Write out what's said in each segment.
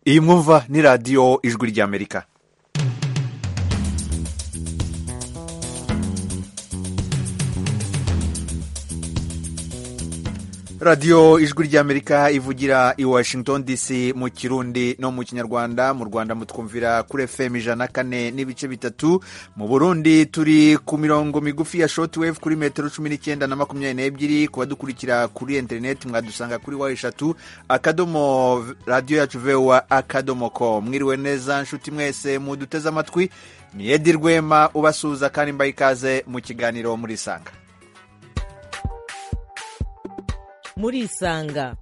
iyi mwumva ni radiyo ijwi ry'amerika radiyo ijwi ry'amerika ivugira i washington dc mu kirundi no mu kinyarwanda mu rwanda mutwumvira kuri fm ijana na kane n'ibice bitatu mu burundi turi ku mirongo migufi ya shotwave kuri metero cumi n'icyenda na makumyabiri n'ebyiri ku badukurikira kuri interineti mwadusanga kuri wa eshatu akadomo radiyo yacu vewa akadomo ko mwiriwe neza nshuti mwese muduteze amatwi niyedi rwema ubasuhuza kandi mbaye ikaze mu kiganiro murisanga murisanga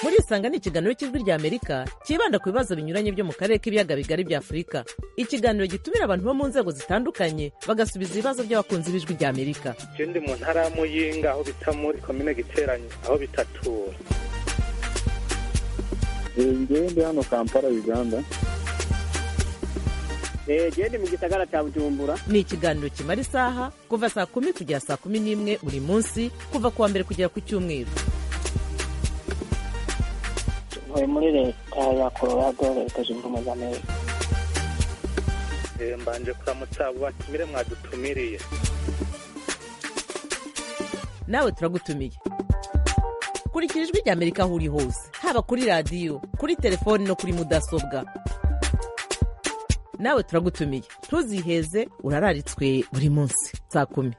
murisanga ni ikiganiro cy'ijwi ry'amerika cyibanda ku bibazo binyuranye byo mu karere k'ibiyaga bigari bya afurika ikiganiro gitumira abantu bo mu nzego zitandukanye bagasubiza ibibazo by'abakunzi b'ijwi ry'amerika icyo ndi mu ntara ya muyinga aho bita muri komine giteranye aho bitatura ngende hano kampala uganda genda mu gisagara cya bujumbura ni ikiganiro kimara isaha kuva saa kumi kugera saa kumi n'imwe buri munsi kuva ku wa mbere kugera ku cyumweru tuvuye muri leta ya colorado leta zunze ubumwe za amerika mbanje kuramutsa abo batumire mwadutumiriye nawe turagutumiye kurikira ijwi ry'amerika aho uri hose haba kuri radiyo kuri telefoni no kuri mudasobwa nawe turagutumiye ntuziheze urararitswe buri munsi saa kumi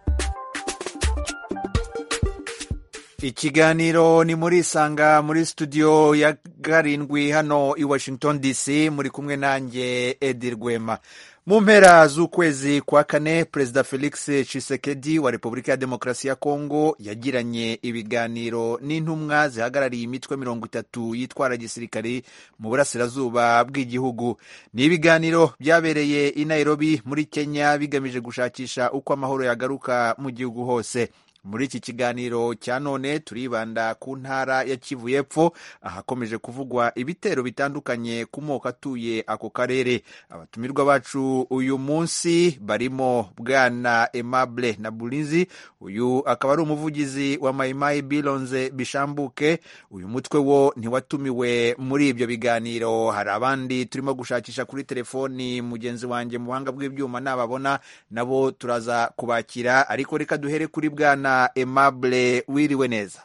ikiganiro ni muri isanga muri studio ya karindwi hano i washington dc muri kumwe nanjye edi rwema mu mpera z'ukwezi kwa kane perezida felix Tshisekedi wa repubulika ya demokarasi ya kongo yagiranye ibiganiro n'intumwa zihagarariye imitwe mirongo itatu yitwara gisirikare mu burasirazuba bw'igihugu ni ibiganiro byabereye i nairobi muri kenya bigamije gushakisha uko amahoro yagaruka mu gihugu hose muri iki kiganiro cya none turibanda ku ntara ya kivu y'epfo ahakomeje kuvugwa ibitero bitandukanye ku moko atuye ako karere abatumirwa bacu uyu munsi barimo bwana emable na burinzi uyu akaba ari umuvugizi wa mayimayi bironze bishambuke uyu mutwe wo ntiwatumiwe muri ibyo biganiro hari abandi turimo gushakisha kuri telefoni mugenzi wanjye mu buhanga bw'ibyuma nababona nabo turaza kubakira ariko reka duhere kuri bwana Aimable wiriwe neza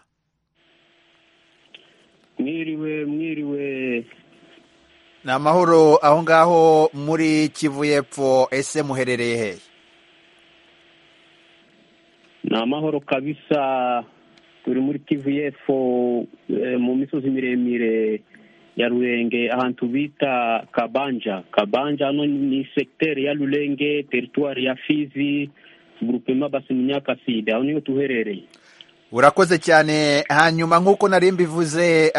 mwiriwe mwiriwe ni amahoro aho ngaho muri kivu y'epfo ese muherereye hehe ni amahoro kabisa turi muri kivu y'epfo mu misozi miremire ya rurenge ahantu bita kabanja kabanja hano ni segiteri ya rurenge teritwari ya fizi gurupema basi munyakasida aho niho tuherereye urakoze cyane hanyuma nk'uko nari mbivuze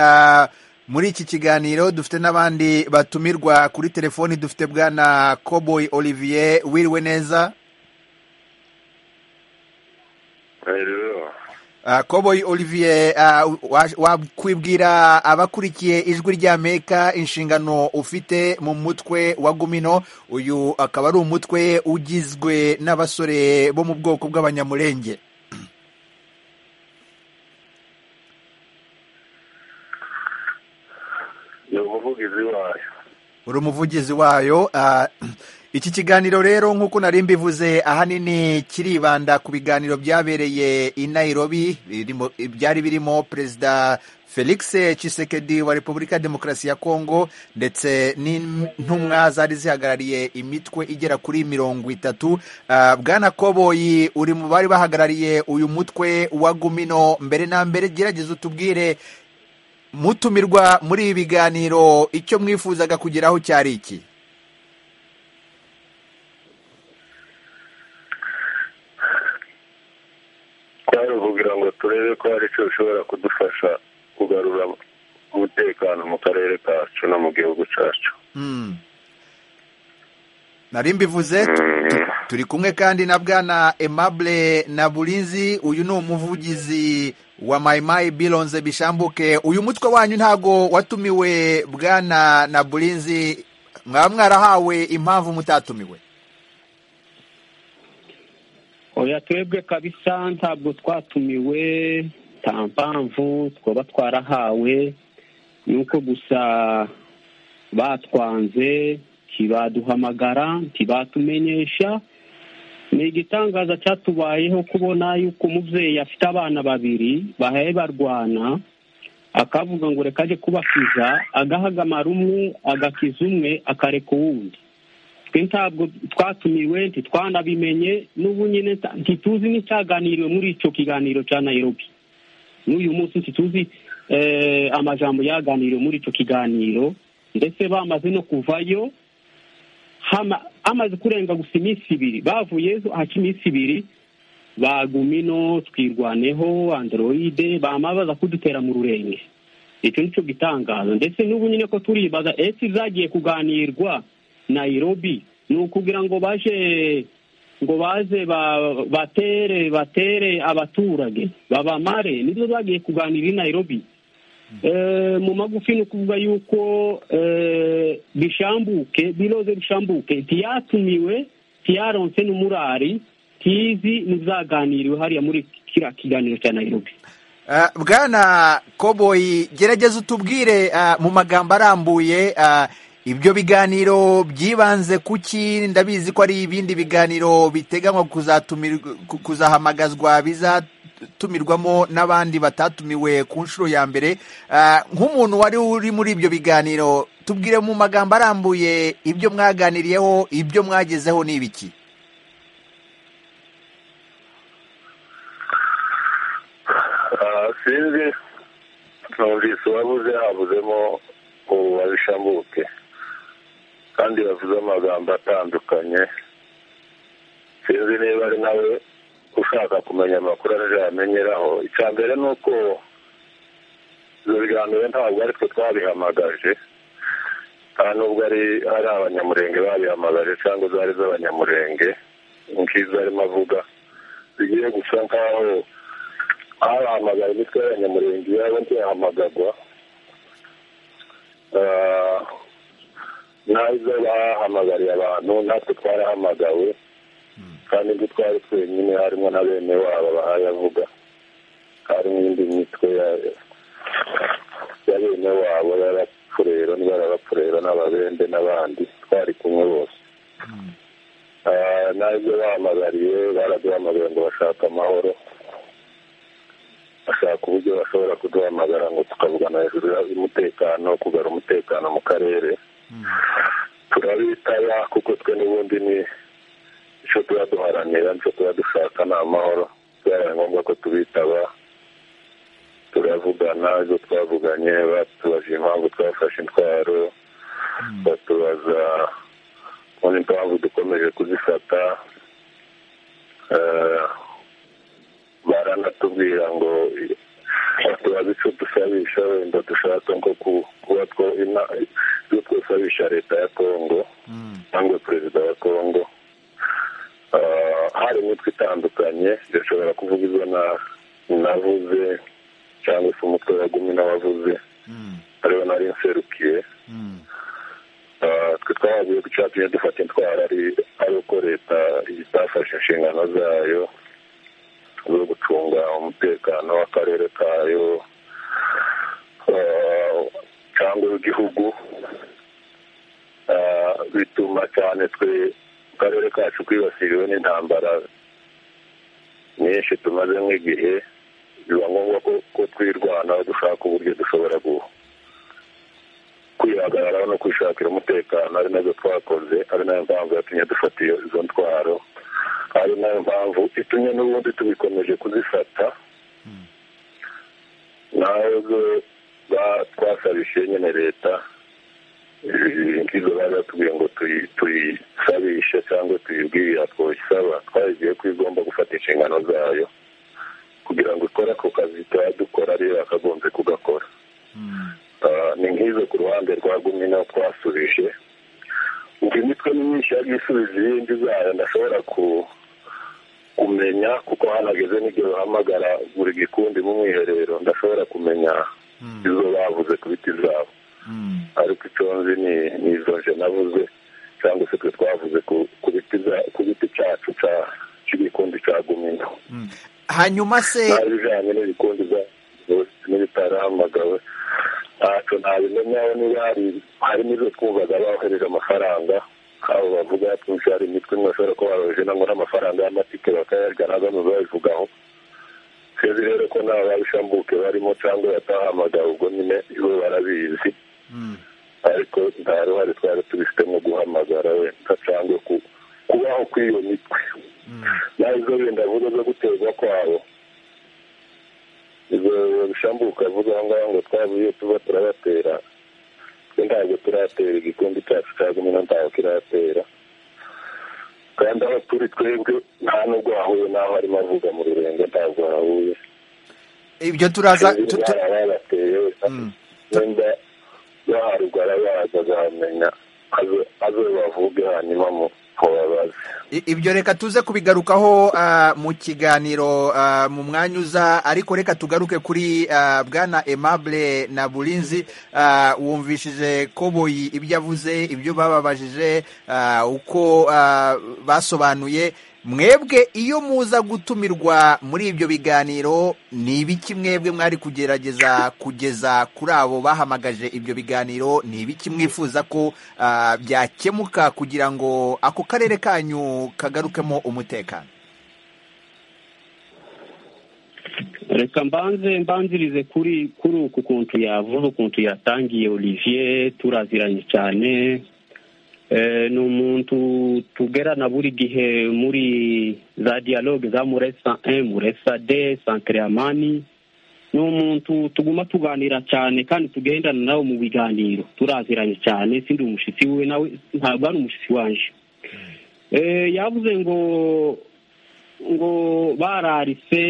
muri iki kiganiro dufite n'abandi batumirwa kuri telefoni dufite bwana koboyi olivier wiriwe neza koboyi olivier wakwibwira abakurikiye ijwi ry'amerika inshingano ufite mu mutwe wa gumino uyu akaba ari umutwe ugizwe n'abasore bo mu bwoko bw'abanyamurenge ni umuvugizi wayo uri umuvugizi wayo iki kiganiro rero nk'uko nari mbivuze ahanini kiribanda ku biganiro byabereye i Nairobi byari birimo perezida felix Tshisekedi wa repubulika ya demokarasi ya kongo ndetse n'intumwa zari zihagarariye imitwe igera kuri mirongo itatu bwana koboyi uri mu bari bahagarariye uyu mutwe wa gumino mbere na mbere gerageza utubwire mutumirwa muri ibi biganiro icyo mwifuzaga kugeraho cyari iki twari kugira ngo turebe ko hari icyo bishobora kudufasha kugarura umutekano mu karere kacu no mu gihugu cyacu nari mbivuze turi kumwe kandi na bwana emable na burinzi uyu ni umuvugizi wa mayimayi bironze bishambuke uyu mutwe wanyu ntabwo watumiwe bwana na burinzi mwaba mwarahawe impamvu mutatumiwe oya twebwe kabisa ntabwo twatumiwe nta mpamvu twaba twarahawe ni uko gusa batwanze ntibaduhamagara ntibatumenyesha ni igitangaza cyatubayeho kubona yuko umubyeyi afite abana babiri bahaye barwana akavuga ngo reka ajye kubakiza agahagamara umwe agakiza umwe akareka uwundi twe ntabwo twatumiwe ntitwanabimenye n'ubu nyine nta- ntituzi n'icyaganiriwe muri icyo kiganiro cya nayirobi n'uyu munsi ntituzi eh, amajambo yaganiriwe muri icyo kiganiro ndetse bamaze no kuvayo hama- hamaze kurenga gusa iminsi ibiri bavuyeyo haca iminsi ibiri bagumino twirwaneho androide bamabaza kudutera mu rurenge icyo ni cyo gitangazo ndetse n'ubu nyine ko turibaza ese zagiye kuganirwa nayirobi ni ukugira ngo baje ngo baze ba- batere batere abaturage babamare nibyo bagiye kuganira i nayirobi Eh, mu magufi ni ukuvuga yuko eh, bishambuke biroze bishambuke ntiyatumiwe ntiyaronse n'umurari ntizi ntizaganiriwe hariya muri kiriya kiganiro cya nayirobi Ah, bwana koboyi gerageza utubwire ah, mu magambo arambuye ah, ibyo biganiro byibanze kuki ndabizi ko ari ibindi biganiro biteganywa kuzatumirwa- ku- kuzahamagazwa bizatumirwamo n'abandi batatumiwe ku nshuro ya mbere Ah, nk'umuntu wari uri muri ibyo biganiro tubwire mu magambo arambuye ibyo mwaganiriyeho ibyo mwagezeho ni ibiki Ah, sinzi numvise uwabuze habuzemo ubu babishambuke kandi bavuze amagambo atandukanye sinzi niba ari nawe ushaka kumenya amakuru araje yamenyeraho icya mbere ni uko ibyo biganiro ntabwo ari twe twabihamagaje nta nubwo ari ari abanyamurenge babihamagaje cyangwa zari z'abanyamurenge nk'izo arimo avuga bigiye gusa nk'aho abahamagara imitwe y'abanyamurenge yabo ntiyahamagagwa Ah, ntazo bahamagariye abantu natwe twarahamagawe kandi ibyo twari twenyine harimo na bene wabo bahayavuga harimo indi mitwe ya- ya bene wabo y'abapfurero n'abarabapfurero n'ababende n'abandi twari kumwe bose Ah, ntabwo bahamagariye baraduhamagaye ngo bashaka amahoro bashaka uburyo bashobora kuduhamagara ngo tukavugana hejuru y'umutekano kugarura umutekano mu karere turabitaba kuko twe n'ubundi ni icyo tuba duharanira nicyo tuba dushaka ni amahoro byabaye ngombwa ko tubitaba turavugana ibyo twavuganye batubaje impamvu twafashe intwaro batubaza ubundi impamvu dukomeje kuzifata Eh, baranatubwira ngo tubaze icyo dusabisha wenda dushaka nko ku- kuba two ina- ibyo twasabisha leta ya kongo cyangwa perezida wa kongo Ah, hari imitwe itandukanye irashobora kuvuga izo na- navuze cyangwa se umutwe wa gumi n'abavuze ariwo nari nserukiye Ah, twe twahavuye ko icyatumye dufata intwaro ari ari uko leta itafashe inshingano zayo zo gucunga umutekano w'akarere kayo eh, cyangwa w'igihugu Eh, bituma cyane twe mu karere kacu kwibasiriwe n'intambara nyinshi tumaze nk'igihe biba ngombwa ko ko twirwanaho dushaka uburyo dushobora gu- kwihagararaho no kwishakira umutekano ari nabyo twakoze ari nayo mpamvu yatumye dufata iyo izo ntwaro ari nayo mpamvu itumye n'ubundi tubikomeje kuzifata ntabwo ba- twasabishe nyine leta eh, nk'izo bari batubwiye ngo tuyi- tuyisabishe cyangwa tuyibwire twoyisaba twayigiye ko igomba gufata inshingano zayo kugira ngo ikore ako kazi tuba dukora ariyo yakagombye kugakora Ah, ni nk'izo ku ruhande rwa gumino twasubije ubwo imitwe ni myinshi yagiye isubiza iyindi zayo ndashobora ku kumenya kuko hanageze n'igihe bahamagara buri gikundi mu mwiherero ndashobora kumenya izo bavuze ku biti zabo ariko icyo nzi ni ni izo nje navuze cyangwa se twe twavuze ku- ku biti za- ku giti cyacu cya- cy'igikundi cya gumino hanyuma se nta bijyanye n'ibikundi bya- n'ibitaramagawe ntacyo nta nyawe niba hari harimo izo twumvaga bakohereje amafaranga abo bavuga twinshi hari imitwe imwe bashobora kuba baroheje nangwa n'amafaranga y'amatike bakayarya nazo ntizabivugaho twebwe rero ko nta babishambuke barimo cyangwa batahamagara ubwo nyine iwe barabizi ariko nta ruhare twari tubifitemo guhamagara wenda cyangwa kubaho kw'iyo mitwe naho izo wenda avuga zo guterwa kwabo izo bishambuka avuga aho ngaho ngo twavuye tuba turabatera twe ntabwo turatera igikombe cyacu cya gumwe ntabwo kiratera kandi aho turi twebwe nta nubwo hahuye n'aho arimo avuga mu rurenga ntabwo hahuye ibyo turaza tu- tu- bari barateye wenda yo haruguru araza azahamenya aze- aze bavuge hanyuma mu- mubabaze I- ibyo reka tuze kubigarukaho ah, mu kiganiro ah, mu mwanya uza ariko reka tugaruke kuri ah, bwana aimable na burinzi Ah, wumvishije koboyi ibyo avuze ibyo bababajije ah, uko ah, basobanuye mwebwe iyo muza gutumirwa muri ibyo biganiro ni ibiki mwebwe mwari kugerageza kugeza kuri abo bahamagaje ibyo biganiro ni ibiki mwifuza ko ah, byakemuka kugira ngo ako karere kanyu kagarukemo umutekano reka mbanze mbanzirize kuri kuri uku kuntu yavuze ukuntu yatangiye olivier turaziranye cyane Eh, ni umuntu tugerana buri gihe muri za dialogue za muresa e muresa de santere amani ni umuntu tuguma tuganira cyane kandi tugendana nawe mu biganiro turaziranye cyane sindi umushyitsi we nawe ntabwo ari umushyitsi wanje Eh, yavuze ngo ngo bararise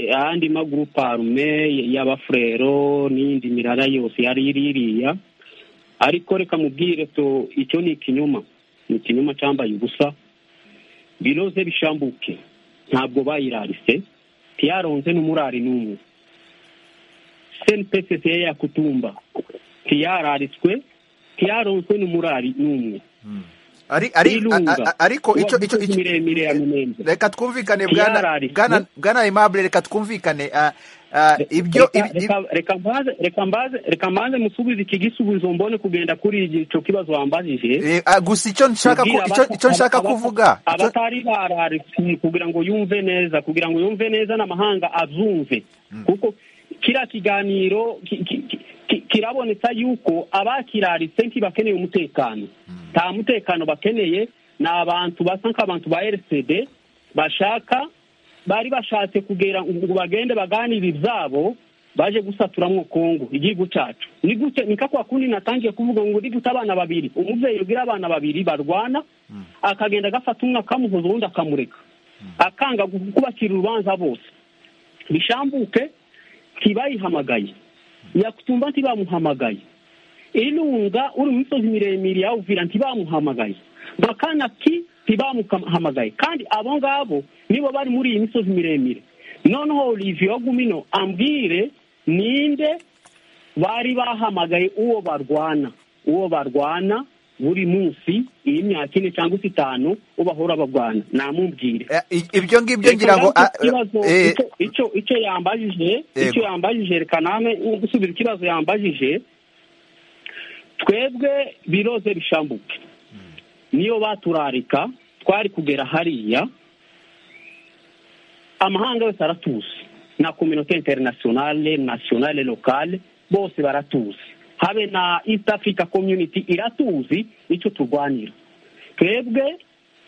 ahandi magurupe arume y'abafurero n'iyindi mirara yose yari iri iriya ariko reka mubwire to icyo ni ikinyoma ni ikinyoma cyambaye ubusa biroze bishambuke ntabwo bayirarise tiyaronze n'umurari n'umwe senipesesi ye yakutumba tiyararitswe tiyaronzwe n'umurari n'umwe ari ari Birunga. a- a- ariko icyo icyo Uwavuze icyo- miremire ya Minembwe. reka twumvikane bwana Yarari. bwana bwana aimable reka twumvikane ah, ah, ibyo Reka- ibi- reka- reka mbaze- reka mbaze reka mbanze musubize iki gisubizo mbone kugenda kuri icyo kibazo wambajije Eh, ah, gusa icyo nshaka ku- Kubwira icyo- abata- icyo nshaka abata- kuvuga icyo- abatari bararitse kugira ngo yumve neza kugira ngo yumve neza n'amahanga azumve kuko kiriya kiganiro ki- ki- ki- ki- kiraboneka yuko abakiraritse ntibakeneye umutekano nta mutekano bakeneye ni abantu basa nk'abantu ba rcd bashaka bari bashatse kugera ngo bagende baganira ibyabo baje gusaturamwo kongo igihugu cyacu ni gute ni kakwa kundi natangiye kuvuga ngo ni gute abana babiri umubyeyi ugira abana babiri barwana akagenda agafata umwe akamuhoza ubundi akamureka akanga gu- kubacira urubanza bose bishambuke ntibayihamagaye yakutumba ntibamuhamagaye irunga uri mu misozi miremire ya uvira ntibamuhamagaye bakana ki ntibamuhamagaye kandi abo ngabo nibo bari muri iyi misozi miremire noneho olivier wagumino ambwire ninde bari bahamagaye uwo barwana uwo barwana buri munsi iyi myaka ine cyangwa se itanu ubahora barwana namumbwire eh, i- ibyo ngibyo ngira ngo ah, Reka ikibazo eh, icyo- icyo icyo yambajije Yego. icyo yambajije reka name gusubiza ikibazo yambajije twebwe biroze bishambuke niyo baturarika twari kugera hariya amahanga yose aratuzi na kominote interinasiyonale nasiyonale lokale bose baratuzi habe na east africa community iratuzi icyo turwanira twebwe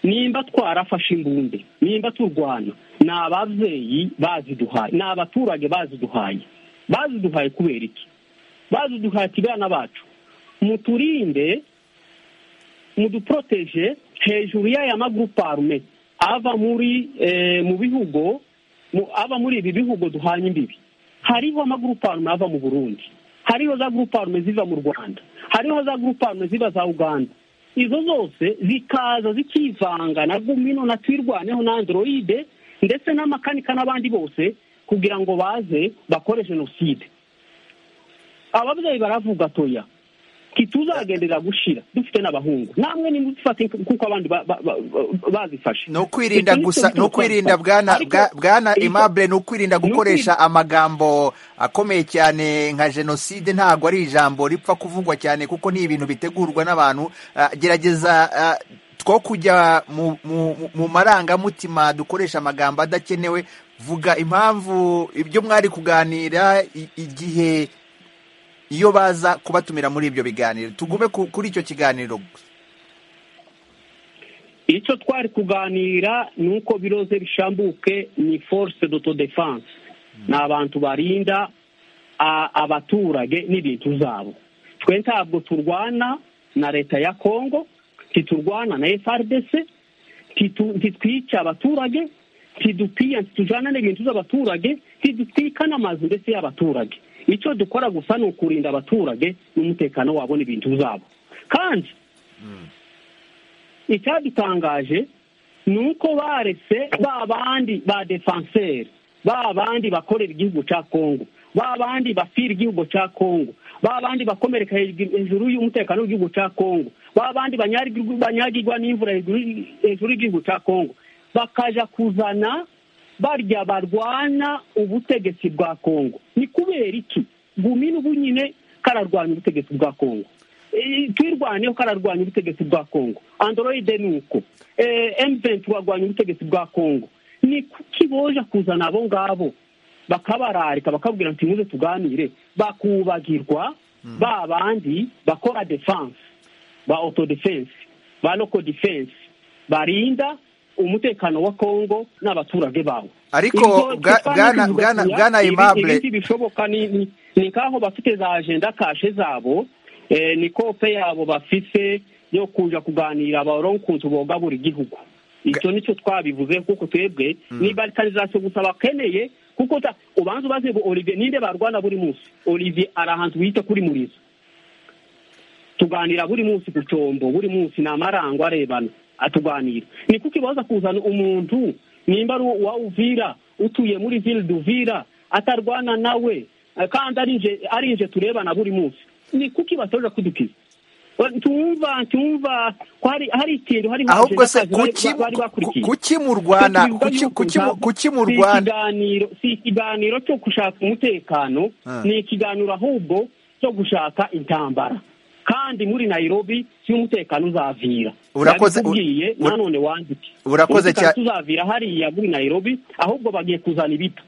nimba twarafashe imbunde nimba turwana ni ababyeyi baziduhaye ni abaturage baziduhaye baziduhaye kubera iki baziduhaye ati bana bacu muturinde muduporoteje hejuru y'aya magurupe arume ava muri eh, mu bihugu mu- ava muri ibi bihugu duhanye imbibi hariho amagurupe arume ava mu burundi hariho za gurupe arume ziva mu rwanda hariho za gurupe arume ziva za uganda izo zose zikaza zikivanga na gumino na twirwaneho na androide ndetse n'amakanika n'abandi bose kugira ngo baze bakore jenoside ababyeyi baravuga toya kituzagendera gushira dufite n'abahungu namwe ni muzifate kuko abandi ba- ba- ba- ba- bazifashe ni ukwirinda gusa ni ukwirinda bwana bwa- bwana Aimable ni ukwirinda gukoresha amagambo akomeye cyane nka jenoside ntabwo ari ijambo ripfa kuvugwa cyane kuko ni ibintu bitegurwa n'abantu Ah, gerageza ah, two kujya mu- mu mu- mu marangamutima dukoresha amagambo adakenewe vuga impamvu ibyo mwari kuganira i- igihe iyo baza kubatumira muri ibyo biganiro tugume ku- kuri icyo kiganiro gusa icyo twari kuganira ni uko biroze bishambuke ni force d'autodefense ni abantu barinda a- abaturage n'ibintu zabo twe ntabwo turwana na leta ya kongo ntiturwana na frdc ntitu- ntitwica abaturage ntidupia ntitujana n'ibintu z'abaturage ntidutwika n'amazu ndetse y'abaturage icyo dukora gusa ni ukurinda abaturage n'umutekano wabo n'ibintu zabo kandi icyadutangaje ni uko baretse ba bandi ba defanseri ba bandi bakorera igihugu cya kongo ba bandi bapfira igihugu cya kongo ba bandi bakomereka hejuru y'umutekano w'igihugu cya kongo ba bandi banyagirwa banyagirwa n'imvura hejuru hejuru y'igihugu cya kongo bakaja kuzana barya barwana ubutegetsi bwa kongo ni kubera iki gumina ubu nyine kararwanya ubutegetsi bwa kongo Eh, twirwaneho kararwanya ubutegetsi bwa kongo androide ni uko emuventi warwanya ubutegetsi bwa kongo ni kuki boje kuzana abo ngabo bakabararika bakabwira nti muze tuganire bakubagirwa ba bandi bakora defense ba autodefense ba local defense barinda umutekano wa kongo n'abaturage bawo Ariko Ibyo bwa- Tiffany bwana- tuvuga bwana- tuya, bwana ibi- Aimable- ibi bishoboka ni ni- ni nkaho bafite za agenda kashe zabo eh, ni kope yabo bafise yo kuja kuganira baronkunzi boga buri gihugu icyo nicyo twabivuze kuko twebwe ni balikarizasiyo gusa bakeneye kuko ta- ubanza ubaze ngo olivier ninde barwana buri munsi olivier ari ahantu bita kuri murizo tuganira buri munsi ku cyombo buri munsi ni amarango arebana atuganira ni kuko ibaza kuzana umuntu nimba ari uwa uvira utuye muri ville duvira atarwana nawe eh, kandi ari nje ari nje turebana buri munsi ni kuko ibatoje kudukiza Wa- tumva tumva ko hari hari ikintu hariho ahubwo se agenda kazi kuki bari- bari bakurikiye kuki mu Rwanda Twibuka kuki yuko kuki mu- ntabwo- kuki mu si Rwanda ikiganiro si ikiganiro cyo gushaka umutekano Ah. ni ikiganiro ahubwo cyo gushaka intambara kandi muri nairobi si umutekano uzavira Urakoze- Yabikubwiye, u- u- nanone wandike Urakoze Umutekano cyane. tuzavira hariya muri nairobi ahubwo bagiye kuzana ibito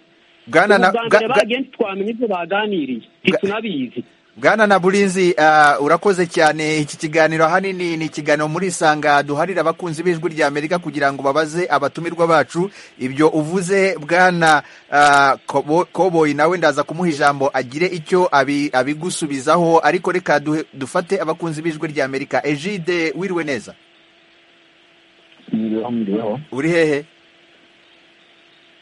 bwana na ubwa mbere bwa- bwa- bagenzi twamenya ibyo baganiriye Ga- ntitunabizi bwana na burinzi ah, urakoze cyane iki kiganiro ahanini ni ikiganiro muri isanga duharira abakunzi b'ijwi rya amerika kugira ngo babaze abatumirwa bacu ibyo uvuze bwana ah, Kobo- koboyi nawe ndaza kumuha ijambo agire icyo abi- abigusubizaho ariko reka duhe- dufate abakunzi b'ijwi rya amerika ejide wiriwe neza mwiriweho mwiriweho uri hehe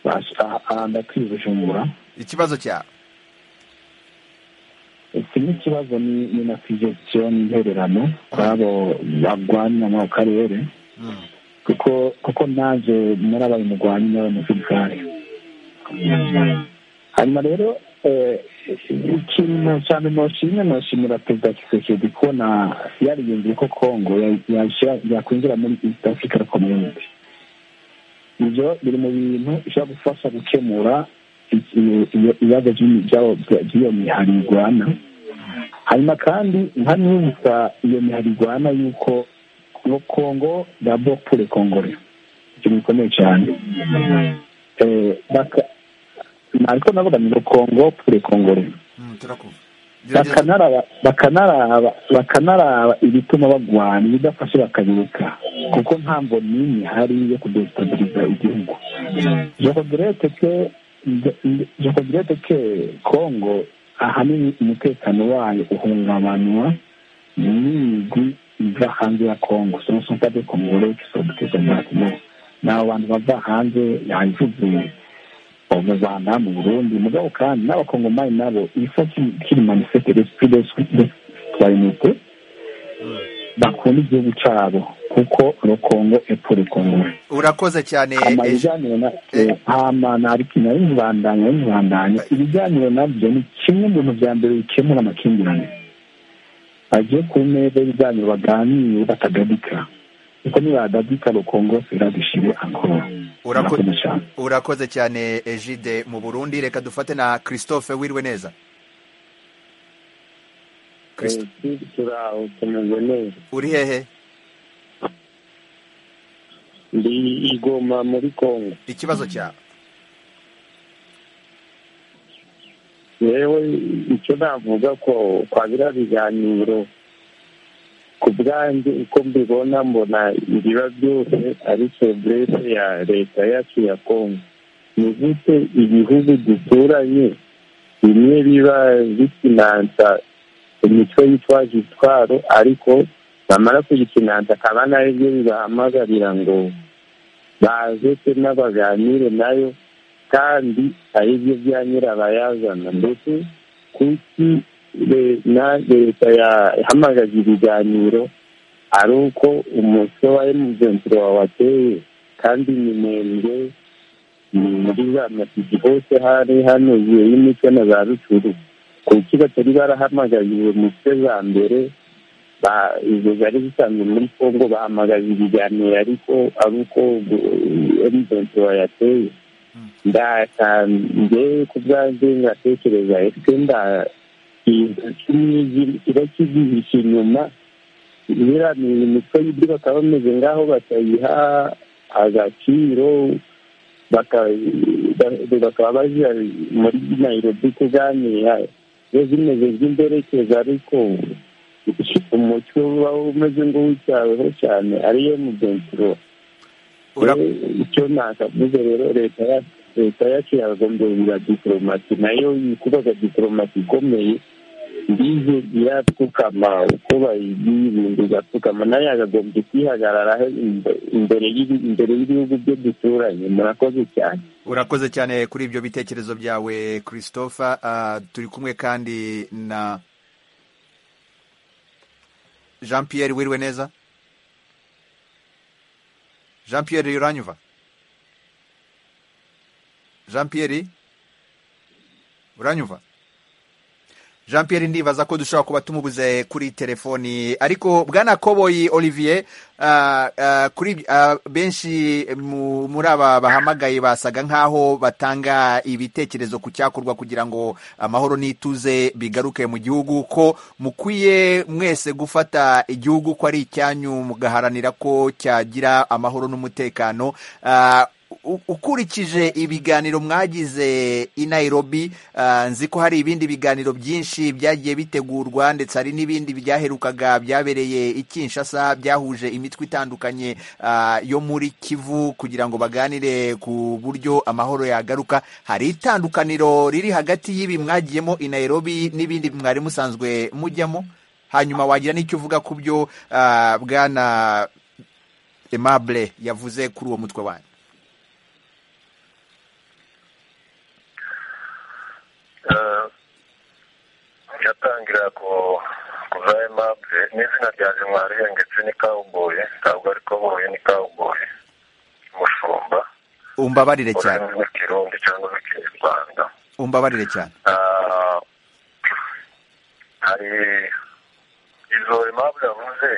Basi, aha- aha ndakwiye bujumbura ikibazo cyawe iki ni ikibazo ni ni na kwigezyo n'intererano kw'abo bagwanya mu karere kuko kuko naje muri ababimugwanya n'abamusirikare hanyuma rero eh, ikintu cyane noshimye noshimira perezida kisekedi kubona yarigenzeye ko kongo ya- yashyira- yakwinjira muri east africa community ibyo biri mu bintu bishobora gufasha gukemura iki- iyo- ibibazo by'ibi- by'abo- by'iyo mihari igwana hanyuma kandi nkanibutsa iyo mihari igwana yuko ngo kongo dabo pure kongore ikintu gikomeye cyane Eh, baka- ntabwo navuga ngo kongo pure kongore Mm, turakumva Gerageza- bakanaraba bakanaraba bakanaraba ibituma bagwana ibidafashe bakabireka kuko nta mboni n'imwe ihari yo kudesitabiliza igihugu jokogerete ke jokogerete ke kongo ahanini umutekano wayo uhungabanwa n'imigwi iva hanze ya kongo sono sontade kongore kisobuteza mwatimo ni abo bantu bava hanze yayivuze mu rwanda mu burundi mugabo kandi n'abakongomani nabo ifa kiri manifeste l'esprit de- de citoyenneté bakunda igihugu cyabo kuko le congo est pour le congo urakoze cyane hama Eji- ibiganiro na eh. hama narikina y'ibibandanya y'ibibandanya ibiganiro nabyo ni kimwe mu bintu bya mbere bikemura amakimbirane bagiye ku meza y'ibijyanye baganire batadadika kuko nibadadika rukongosera dushire akora Urako- Murakoze cyane. urakoze cyane egide mu burundi reka dufate na christophe wirwe neza Christ- turaho tumeze neza uri hehe ndi igoma muri kongo ikibazo cyawe yewe icyo navuga ko kwa biriya biganiro ku bwanjye uko mbibona mbona ibiba byose ari feburese ya leta yacu ya kongo ni gute ibihugu duturanye bimwe biba bifinansa imitwe yitwaje itwaro ariko bamara kuyifinansa akaba nayo byo bibahamagarira ngo baze se n'abaganire nayo kandi ari byo bya nyirabayazana mbese kuki le- na leta yahamagaje ibiganiro ari uko umutwe wa emuventire wawateye kandi ni muremure ni muri za matiki hose hari hano igihe y'imico na za rucuru kuki batari barahamagaje uwo mutwe za mbere ba- izo zari zisanzwe muri congo bahamagaje ibiganiro ariko ari uko emuventire wayateye ndata njyewe ku bwanjye ngatekereza ese nda kiba kigihishe inyuma biriya ni imitwe y'ibyo bakaba bameze ngaho batayiha agaciro baka- ba- bakaba baja muri nairobi kuganira zo zimeze nk'imberekeza ariko umutwe uba umeze nk'uwicyaweho cyane ariyo mugenzuro icyo nakavuze rero leta ya- leta yacu yagombye kugira diporomasi nayo ikubaga diporomasi ikomeye ndize irapfukama uko bayigiye ibintu igapfukama nayo yakagombye kwihagararaho imbe- imbere y'ibi- imbere y'ibihugu byo duturanye murakoze cyane urakoze cyane kuri ibyo bitekerezo byawe christophe Ah, turi kumwe kandi na jean pierre wirwe neza jean pierre uranyumva jean pierre uranyumva jean pierre ndibaza ko dushobora kuba tumubuze kuri telefoni ariko bwana koboyi olivier ah, ah, kuri ah, benshi mu- muri aba bahamagaye basaga nk'aho batanga ibitekerezo ku cyakorwa kugira ngo amahoro n'ituze bigaruke mu gihugu ko mukwiye mwese gufata igihugu ko ari icyanyu mugaharanira ko cyagira amahoro n'umutekano Ah, u- ukurikije ibiganiro mwagize i nairobi ah, nzi ko hari ibindi biganiro byinshi byagiye bitegurwa ndetse hari n'ibindi byaherukaga byabereye i kinshasa byahuje imitwe itandukanye ah, yo muri kivu kugira ngo baganire ku buryo amahoro yagaruka hari itandukaniro riri hagati y'ibi mwagiyemo i nairobi n'ibindi mwari musanzwe mujyamo hanyuma wagira n'icyo uvuga ku byo ah, bwana aimable yavuze kuri uwo mutwe wanyu cyatangira ku kuva emabure n'izina rya jimwariye ndetse n'ikawuboye ntabwo ariko boye n'ikawuboye umushumba umbabarire cyane ururimi rw'ikirundi cyangwa rw'ikinyarwanda umbabarire cyane Ah, hari izo impamvu yavuze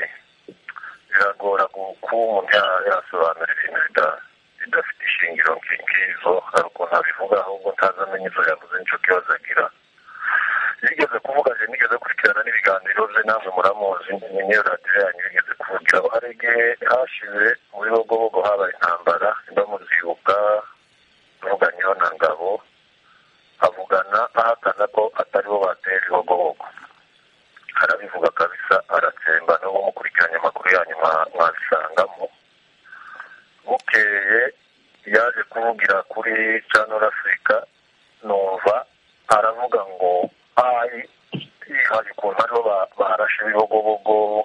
biragora ku- kuba umuntu ya- yasobanura ibintu bida- bidafite ishingiro nki- nk'izo hari ukuntu abivuga ahubwo ntazi amenye izo yavuze n'icyo kibazo agira yigeze kuvuga je nigeze gukurikirana n'ibiganiro bye namwe muramuzi ni niyo radiyo yanyu yigeze kuvugiraho hari igihe hashize muri bogobogo habaye intambara ndamuzibuka avuganyeho na ngabo avugana ahakana ko atari bo batera ibihogohogo arabivuga kabisa aratsemba n'ubu mukurikiranye amakuru yanyu mwa- mwabisangamo bukeye yaje kuvugira kuri canal africa numva aravuga ngo ayi yihaye ukuntu aribo ba- barashe ibibogobogo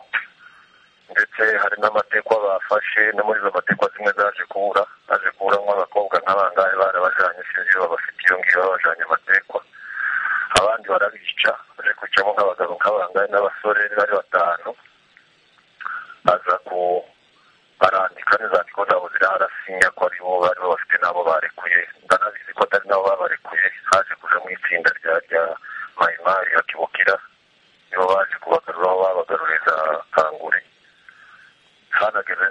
ndetse hari n'amateka bafashe no muri izo mateka zimwe zaje kubura aje kuburamo abakobwa nk'abangahe barabajanye sinzi iyo babafite iyo ngiyo babajanye amatekwa abandi barabica aje kwicamo nk'abagabo nk'abangahe n'abasore bari batanu aza ku arandika n'inzandiko zabo ziriho arasinya ko aribo bari bafite n'abo barekuye ndanabizi ko atari nabo babarekuye haje kujamo itsinda rya rya mayimayi ya kibukira nibo baje kubagarura aho baba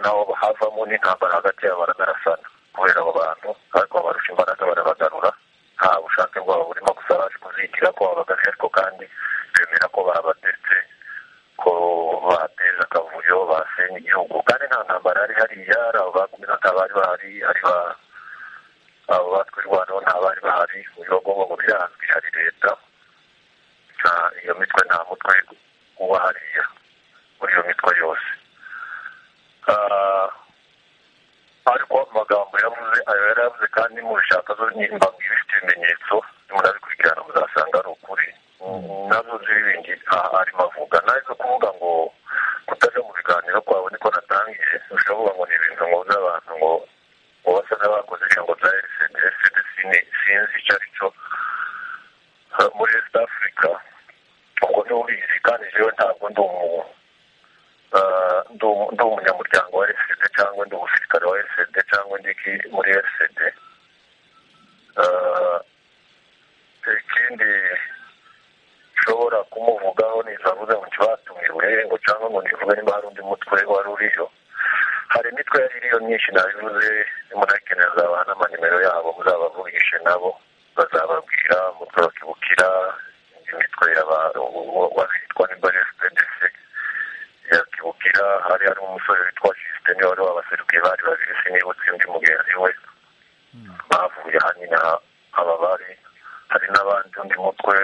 n'intambara hagati yabo baranagarasana kubera abo bantu ariko babarusha imbaraga barabagarura nta bushake bwabo burimo gusa baje kuzigira ko babagaje ariko kandi bemera ko babatetse ko bateza akavuyo basenya igihugu kandi nta ntambara yari hariya ari abo bakomeza bari bahari ari ba abo batwirwanaho nta bari bahari uburyo bw'ubu ngo birazwi hari leta nta iyo mitwe nta mutwe uba hariya muri iyo mitwe yose ariko amagambo yavuze ayo yari yavuze kandi mubishaka zo nimba ibifite ibimenyetso murabikurikirana muzasanga ari ukuri nazo ziribindi arimo avuga nawe zo kuvuga ngo kutaja mu biganiro kwawe niko natangiye ushoboka ngo ni ibintu ngo by'abantu ngo ngo basa n'abakoze ijambo rya rcds sinzi icyo ari cyo muri east africa ubwo ntubizi kandi jewe ntabwo ndi umuntu ndi umunyamuryango wa RCD cyangwa ndi umusirikare wa RCD cyangwa ndi iki muri RCD ikindi nshobora kumuvugaho ntizavuze ngo ntibatumye ngo cyangwa ngo nivuge niba hari undi mutwe wari uriyo hari imitwe yari iriyo myinshi nabivuze murayikenera nzabaha n'amanimero yabo muzabavugishe nabo bazababwira umutwe wa kibukira indi mitwe witwa nimba RCDC yakibukira hari harimo umusore witwa jisite niwe wari wabaserukiye bari babiri sinibutse undi mugenzi we bavuye hanyina aba bari hari n'abandi undi mutwe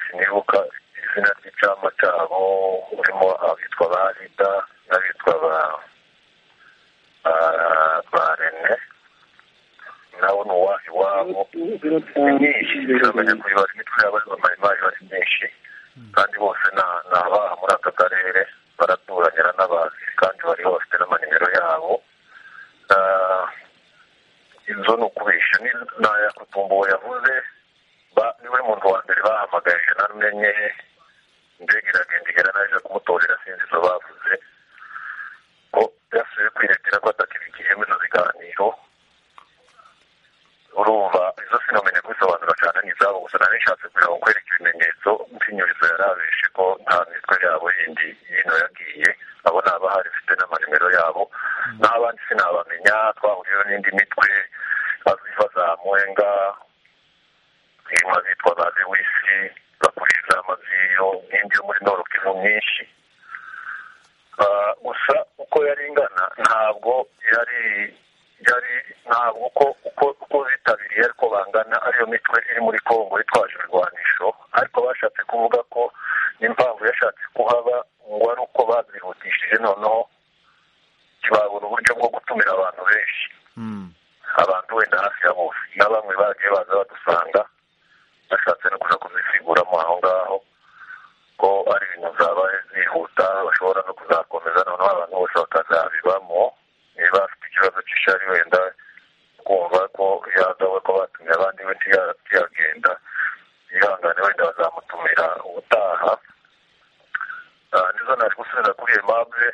sinibuka izina ry'icyama cyabo urimo abitwa ba rida n'abitwa ba rene nawe ni uwaha iwabo ni myinshi biramenya kuyibara imitwe y'abari bamayimayi bari myinshi kandi bose ni abaha muri aka karere baraturanira n'abazi kandi bari bafite n'amanimero yabo inzu ni ukubisha ntayakutumbuwe yavuze niwe muntu wa mbere bahamagaje namenye ndege iragenda igera naje kumutorera sinzi izo bavuze ko yasubiye kwiretera ko atakibigiyemo izo biganiro urumva izo sinamenye kubisobanura cyane n'izabo gusa nari nshatse kugira ngo kwereke ibimenyetso by'inyurizo yarabeshe ko nta mitwe yabo yindi yino yagiye abo ni abahari bafite n'amanimero yabo n'abandi sinabamenya twahuriyeho n'indi mitwe baziva za mwenga irimo abitwa ba lewisi bakuriye za maziyo n'indi yo muri norokivu myinshi gusa uko yari ingana ntabwo yari yari ntabwo uko uko uko bitabiriye ariko bangana ariyo mitwe iri muri kongo itwaje ibirwanisho ariko bashatse kuvuga ko n'impamvu yashatse kuhaba ngo ari uko bazihutishije noneho ntibabura uburyo bwo gutumira abantu benshi abantu wenda hafi ya bose na bamwe bagiye baza badusanga bashatse no kuza kuzifiguramo aho ngaho ko ari ibintu zabaye zihuta bashobora no kuzakomeza noneho abantu bose bakazabibamo niba afite ikibazo cy'ishari wenda kumva ko yagawe ko batumye abandi we ntiyagenda yihangane wenda bazamutumira ubutaha nizo naje gusubiza kuri aimable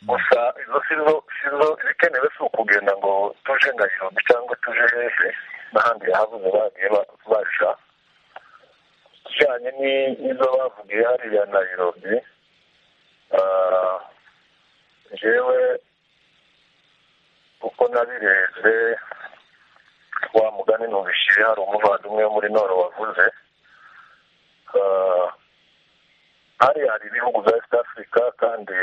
gusa izo sizo sizo ibikenewe si ukugenda ngo tuje ngayirobi cyangwa tuje hehe n'ahandi yahavuze bagiye baja kijyanye n'izo bavugiye hariya nayirobi njyewe kuko nabirebye wa mugani nubishyire hari umuvandimwe wo muri noro wavuze hari hari ibihugu bya east africa kandi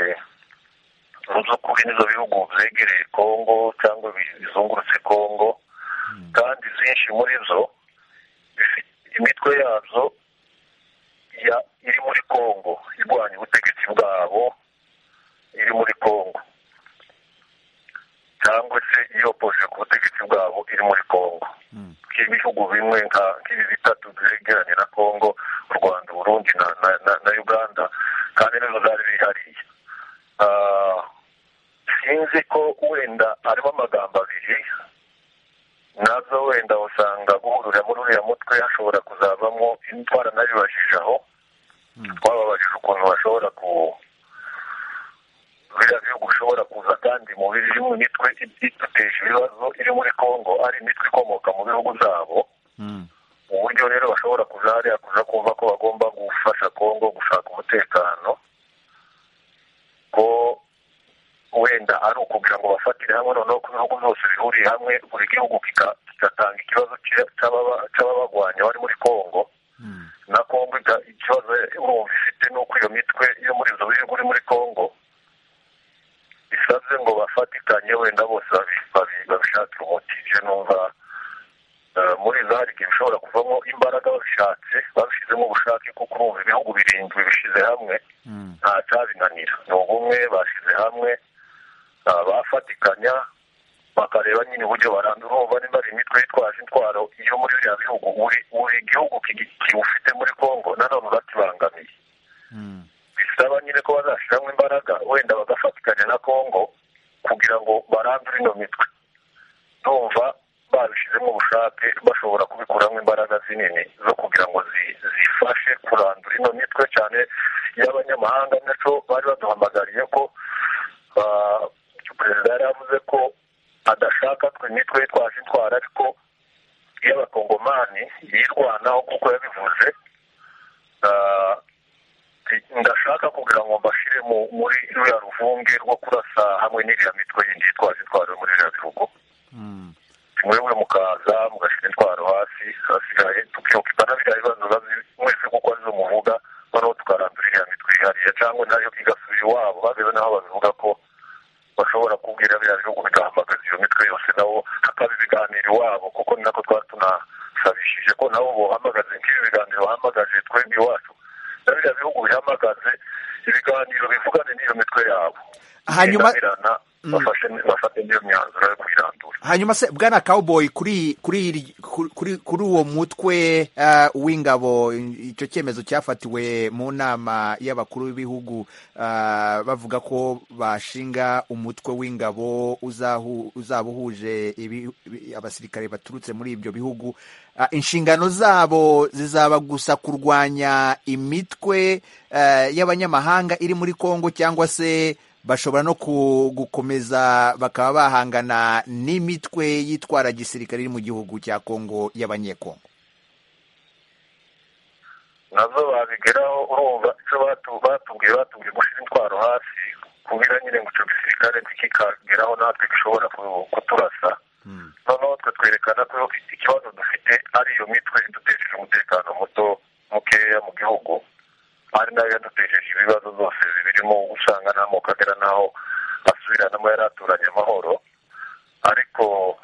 mu by'ukuri nizo bihugu byegereye kongo cyangwa bizungurutse kongo kandi zinshi muri zo imitwe yazo iri muri kongo irwanya ubutegetsi bwabo iri muri kongo cyangwa se iyopoje ku butegetsi bwabo iri muri kongo nk'ibihugu bimwe nk'ibi bitatu byegeranye na kongo u rwanda uburundi na uganda kandi nizo zari zihariye sinzi ko wenda harimo amagambo abiri nazo wenda usanga guhurira muri uriya mutwe hashobora kuzavamo indwara nabibajije aho twababajije ukuntu bashobora ku biriya bihugu bishobora kuza kandi mu birimo imitwe iduteje ibibazo iri muri kongo ari imitwe ikomoka mu bihugu zabo uburyo rero bashobora kuza hariya kuza kumva ko bagomba gufasha kongo gushaka umutekano ko wenda ari ukugira ngo bafatire hamwe noneho ko ibihugu byose bihuriye hamwe buri gihugu kigatanga ikibazo cy'ababagwanya bari muri congo na congo ikibazo urumva ifite ni uko iyo mitwe yo muri izo bihugu iri muri congo bisabye ngo bafatikanye wenda bose babishakire umuti ibyo numva muri za rigi bishobora kuvamo imbaraga babishatse babishyizemo ubushake kuko urumva ibihugu birindwi bishyize hamwe nta cyabinanira ni ubumwe bashyize hamwe bafatikanya bakareba nyine uburyo barandura ubu bari bari imitwe yitwaje intwaro yo muri biriya bihugu buri gihugu kiwufite muri congo nanone bakibangamiye bisaba nyine ko bazashyiramo imbaraga wenda bagafatikanya na congo kugira ngo barandure ino mitwe ndumva babishyizemo ubushake bashobora kubikuramo imbaraga zinini zo kugira ngo zifashe kurandura ino mitwe cyane y'abanyamahanga nacyo bari baduhamagariye ko perezida yari yavuze ko adashaka twe imitwe yitwaje intwara ariko y'abakongomani yirwanaho kuko yabivuze ndashaka kugira ngo mbashyire muri ruriya ruvunge rwo kurasa hamwe n'iriya mitwe yindi yitwaje intwaro muri ririya bihugu mwebwe mukaza mugashyira intwaro hasi hasigaye tukiyokipana biriya bibazo bazi mwese kuko arizo muvuga noneho tukarandura iriya mitwe yihariye cyangwa nayo igasubira iwabo babebe naho babivuga ko bashobora kubwira biriya bihugu bigahamagaza iyo mitwe yose nabo hakaba ibiganiro iwabo kuko ni nako twari tunasabishije ko nabo bohamagaze nk'ibi biganiro bahamagaje twebwe iwacu na biriya bihugu bihamagaze ibiganiro bivugane n'iyo mitwe yabo hanyuma bafate n'iyo myanzuro yo kuyirandura hanyuma se bwana cowboy kuri kuri kuri kuri uwo mutwe w'ingabo icyo cyemezo cyafatiwe mu nama y'abakuru b'ibihugu bavuga ko bashinga umutwe w'ingabo uzaba uhuje abasirikare baturutse muri ibyo bihugu inshingano zabo zizaba gusa kurwanya imitwe y'abanyamahanga iri muri congo cyangwa se bashobora no gukomeza bakaba bahangana n'imitwe yitwara gisirikare iri mu gihugu cya kongo y'abanyekongo nazo babigeraho urumva icyo batubwiye batubwiye gushyira intwaro hasi kubera nyine ngo icyo gisirikare kikageraho natwe gishobora kuturasa noneho twe twerekana ko ikibazo dufite ari iyo mitwe idutesheje umutekano muto mukeya mu gihugu ari nayo yadutejeje ibibazo zose birimo usanga n'amoko agera n'aho asubiranamo yari aturanye amahoro ariko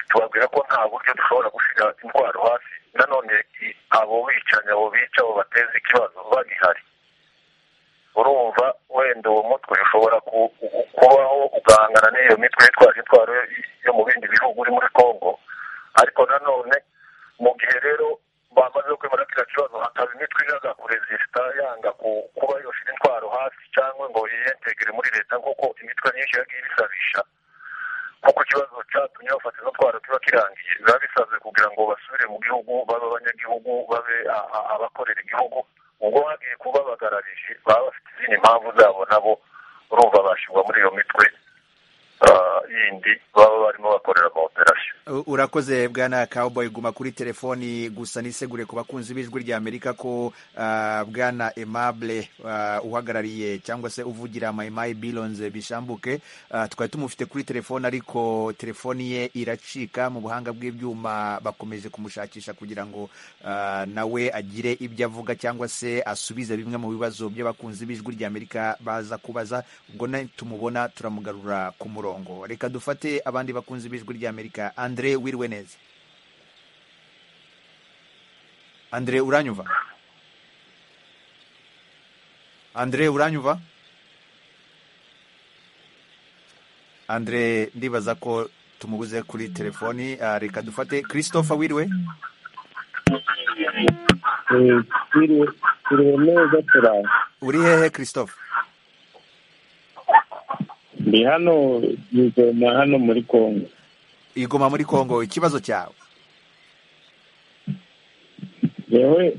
tubabwira ko nta buryo dushobora gushyira indwara hasi nanone abo bicanyi abo bica abo bateza ikibazo bagihari urumva wenda uwo mutwe ushobora kubaho ugahangana n'iyo mitwe yitwaje intwaro yo mu bindi bihugu uri muri congo ariko nanone mu gihe rero bamaze kwemera kiriya kibazo hakaba imitwe iraga kurezisita yanga kuba yoshyira intwaro hasi cyangwa ngo yiyentegere muri leta nk'uko imitwe myinshi yagiye ibisabisha kuko ikibazo cyatumye bafata izo ntwaro kiba kirangiye biba bisabwe kugira ngo basubire mu gihugu babe abanyagihugu babe abakorera igihugu ubwo hagiye kubabagararije baba bafite izindi mpamvu zabo nabo urumva bashyirwa muri iyo mitwe yindi baba barimo bakorera operasiyo urakoze bwana cowboy guma kuri telefoni gusa nisegure ku bakunzi b'ijwi rya amerika ko bwana aimable uhagarariye cyangwa se uvugira mayimayi bironze bishambuke twari tumufite kuri telefoni ariko telefoni ye iracika mu buhanga bw'ibyuma bakomeje kumushakisha kugira ngo nawe agire ibyo avuga cyangwa se asubize bimwe mu bibazo by'abakunzi b'ijwi rya amerika baza kubaza ubwo tumubona turamugarura ku murongo reka dufate abandi bakunzi b'ijwi rya amerika Andre wiriwe neza Andre uranyumva Andre uranyumva Andre ndibaza ko tumubuze kuri telefoni reka dufate Christopher wiriwe wiriwe neza turara uri hehe Christopher ndi hano yizoma hano muri kongo igoma muri congo ikibazo cyawe yewe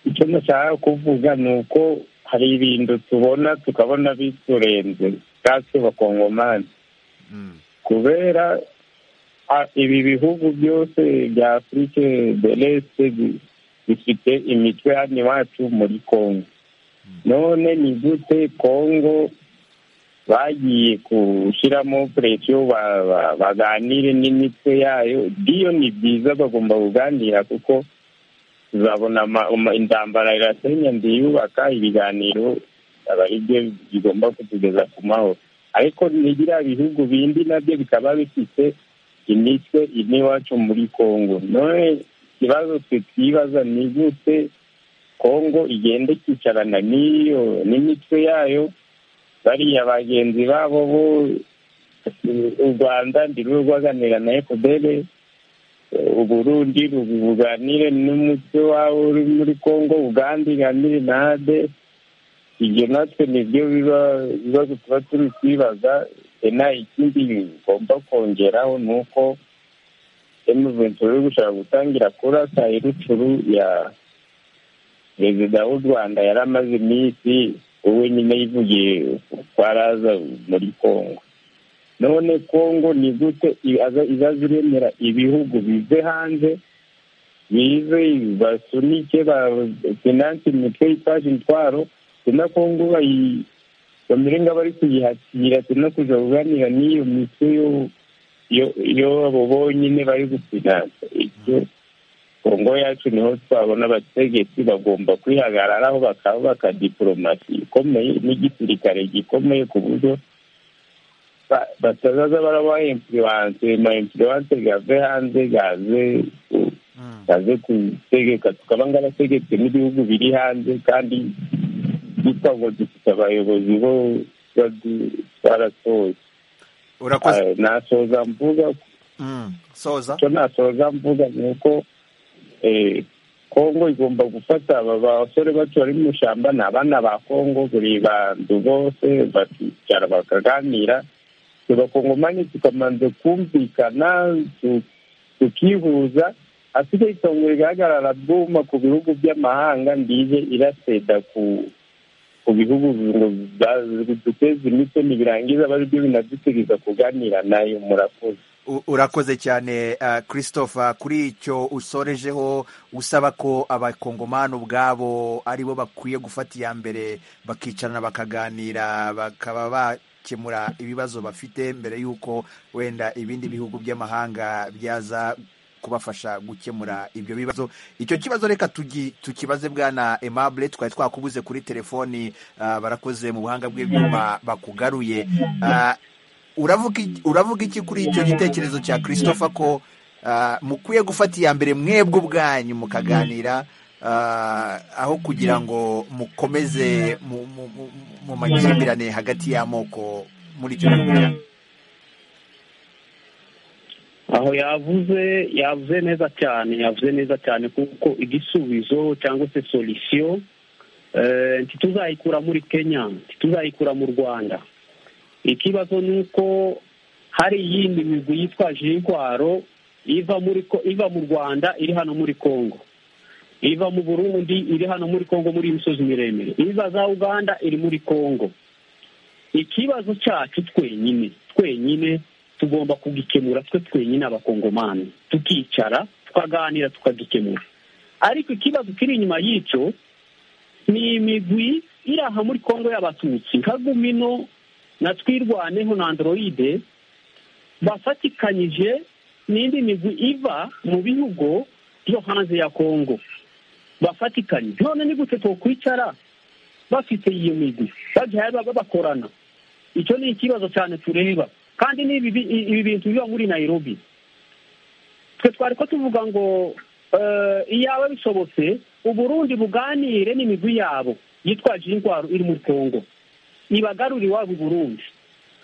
icyo nashaka kuvuga ni uko hari ibintu tubona tukabona biturenze bwacu bakongomani kubera ibi bihugu byose bya afurike deleste bifite imitwe hano iwacu muri congo none ni gute congo bagiye gushyiramo puresiyo baganire n'imitwe yayo iyo ni byiza bagomba kuganira kuko tuzabona intambara irasenya yubaka ibiganiro aba ari byo bigomba kutugeza ku mahoro ariko nigira ibihugu bindi nabyo bikaba bifite imitwe ine iwacu muri congo none ikibazo twe twibaza ni gute kongo igenda ikicarana n'iyo n'imitwe yayo bariya bagenzi babo bo u rwanda ndirwe rwaganira na ekudere uburundi buganire n'umutwe wabo uri muri congo uganda iganire na ade ibyo natwe nibyo bibazo tuba turi kwibaza ena ikindi bigomba kongeraho ni uko emuventi uri gushaka gutangira kurasa irucuru ya perezida w'u rwanda yari amaze iminsi wowe nyine yivugiye kwaraza muri congo none congo ni gute izaza iremera ibihugu bive hanze bize basunike finanse imitwe yitwaje intwaro tuna kongo bamere nk'abari kuyihakira tuna kujya kuganira n'iyo mitwe yo abo bonyine bari gufinansa ibyo kongo yacu niho twabona abategetsi bagomba kwihagararaho bakabaka diporomasi ikomeye n'igisirikare gikomeye ku buryo batazaza baraba impuriwanse ma impuriwanse gave hanze gaze gaze gutegeka tukaba ngarategetse n'ibihugu biri hanze kandi twita ngo dufite abayobozi bo baratoye nasoza mvuga icyo nasoza mvuga ni uko kongo igomba gufata aba basore bacu bari mu ishyamba ni abana ba kongo buri bantu bose bakicara bakaganira tugakongomani tukamanza kumvikana tukihuza asigaye itongo rigaragara buma ku bihugu by'amahanga ndiye iraseda ku ku bihugu ngo duteze imitwe ntibirangiza bari byo binadutegeza kuganira nayo murakoze urakoze cyane christopher kuri icyo usorejeho usaba ko abakongomani ubwabo aribo bakwiye gufata iya mbere bakicarana bakaganira bakaba bakemura ibibazo bafite mbere y'uko wenda ibindi bihugu by'amahanga byaza kubafasha gukemura ibyo bibazo icyo kibazo reka tukibaze bwana emabure twari twakubuze kuri telefoni barakoze mu buhanga bw'ibyuma bakugaruye uravuga iki kuri icyo gitekerezo cya christopher ko mukwiye gufata iya mbere mwebwe ubwanyu mukaganira aho kugira ngo mukomeze mu makimbirane hagati y'amoko muri icyo gihugu aho yavuze yavuze neza cyane yavuze neza cyane kuko igisubizo cyangwa se solisiyo ntituzayikura muri kenya ntituzayikura mu rwanda ikibazo ni uko hari iyindi migwi yitwaje intwaro iva muri iva mu rwanda iri hano muri congo iva mu burundi iri hano muri congo muri imisozi miremire iva za uganda iri muri congo ikibazo cyacu twenyine twenyine tugomba kugikemura twe twenyine abakongomani tukicara tukaganira tukagikemura ariko ikibazo kiri inyuma y'icyo ni imigwi iri aha muri kongo y'abatutsi nka gumino na twirwaneho na androide bafatikanyije n'indi migwi iva mu bihugu byo hanze ya kongo bafatikanye none ni gute twakwicara bafite iyo migwi bagiye bakorana icyo ni ikibazo cyane tureba kandi ni ibi bintu biba muri nayirobi twe twari ko tuvuga ngo iyaba bisobotse uburundi buganire n'imigwi yabo yitwaje indwara iri muri congo ibagarure iwabo burundi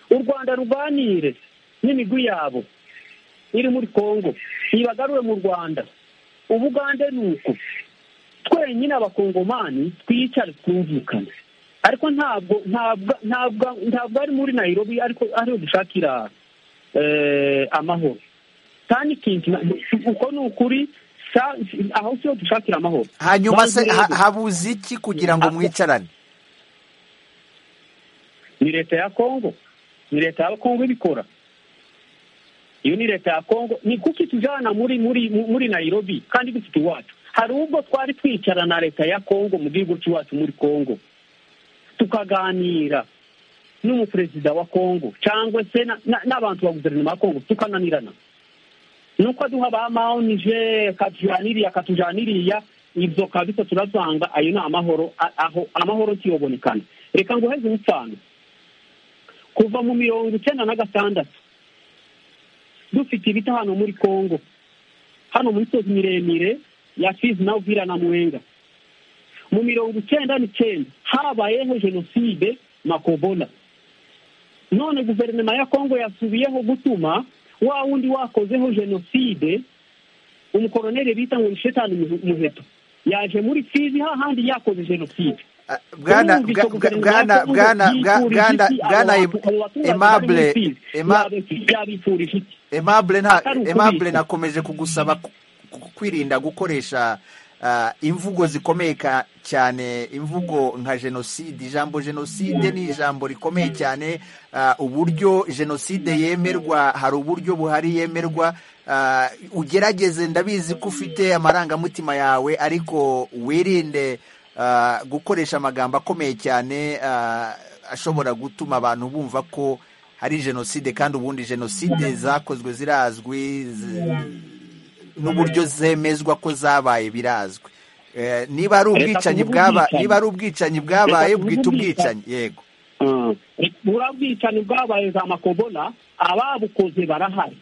u rwanda ruganire n'imigwi yabo iri muri congo ibagarure mu rwanda ubugande ni uko twenyine abakongomani twicare twumvikane ariko ntabwo ntabwo ari muri nayirobi ariko ariho dushakira amahoro kandi uko ni ukuri aho siho dushakira amahoro hanyuma se habuze iki kugira ngo mwicarane ni leta ya kongo ni leta ya kongo ibikora iyo ni leta ya kongo ni kuki tujyana muri muri muri nayirobi kandi dufite iwacu hari ubwo twari twicara na leta ya kongo mu gihugu cy'iwacu muri kongo tukaganira n'umuperezida wa kongo cyangwa se n'abantu ba guverinoma ya kongo tukananirana nuko duha ba maho nije akatujaniriya akatujaniriya ibyo kabisa turazanga ayo ni amahoro aho amahoro ntiyobonekane reka ngo heze ubupfano kuva mu mirongo icyenda na gatandatu dufite ibiti hano muri congo hano mu misozi miremire ya fizi na uvira na mwenga mu mirongo icyenda n'icyenda habayeho jenoside makobola none guverinoma ya kongo yasubiyeho gutuma wa wundi wakozeho jenoside umukoroneri bita ngo ni shetani muheto yaje muri fizi hahandi yakoze jenoside bwana bwana bwana bwana bwana emable emable nta emable nakomeje kugusaba kwirinda gukoresha imvugo zikomeye cyane imvugo nka jenoside ijambo jenoside ni ijambo rikomeye cyane uburyo jenoside yemerwa hari uburyo buhari yemerwa ugerageze ndabizi ko ufite amarangamutima yawe ariko wirinde gukoresha amagambo akomeye cyane ashobora gutuma abantu bumva ko hari jenoside kandi ubundi jenoside zakozwe zirazwi n'uburyo zemezwa ko zabaye birazwi niba ari ubwicanyi bwabaye niba ari ubwicanyi bwabaye bwita ubwicanyi yego buriya bwicanyi bwabaye za makobola ababukoze barahari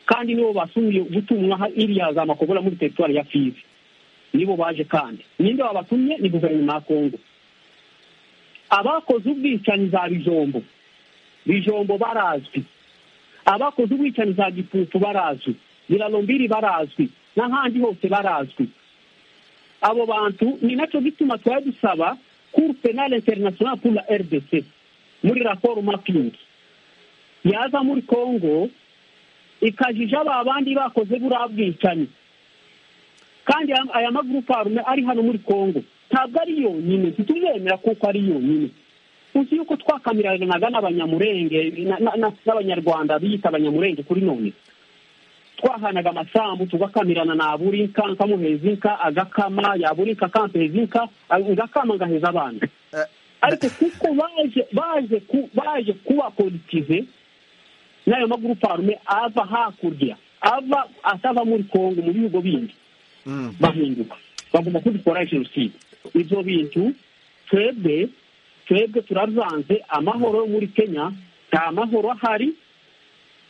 kandi nibo basubiye gutumwa iriya za makobola muri teritwari ya fizi nibo baje kandi ninde wabatumye ni guverinoma ya kongo abakoze ubwicanyi za bijombo bijombo barazwi abakoze ubwicanyi za gipupu barazwi biralombiri barazwi n'ahandi hose barazwi abo bantu ni nacyo gituma twari dusaba kuru penale interinasiyonali pour la rdc muri raporo mapingi yaza muri kongo ikajija ba bandi bakoze buriya bwicanyi kandi aya magurupe arume ari hano muri kongo ntabwo ari yonyine ntituzemera kuko ari yonyine uzi yuko twakamiranaga n'abanyamurenge n'abanyarwanda biyita abanyamurenge kuri none twahanaga amasambu tugakamirana na burinka nkamuheza inka agakama yaburinka akampeza inka ngakama ngaheza abana ariko kuko baje baje baje kuba politize n'ayo magurupe arume ava hakurya ava atava muri kongo mu bihugu bindi bahinduka bagomba kubikora jenoside ibyo bintu twebwe twebwe turavanze amahoro yo muri kenya nta mahoro ahari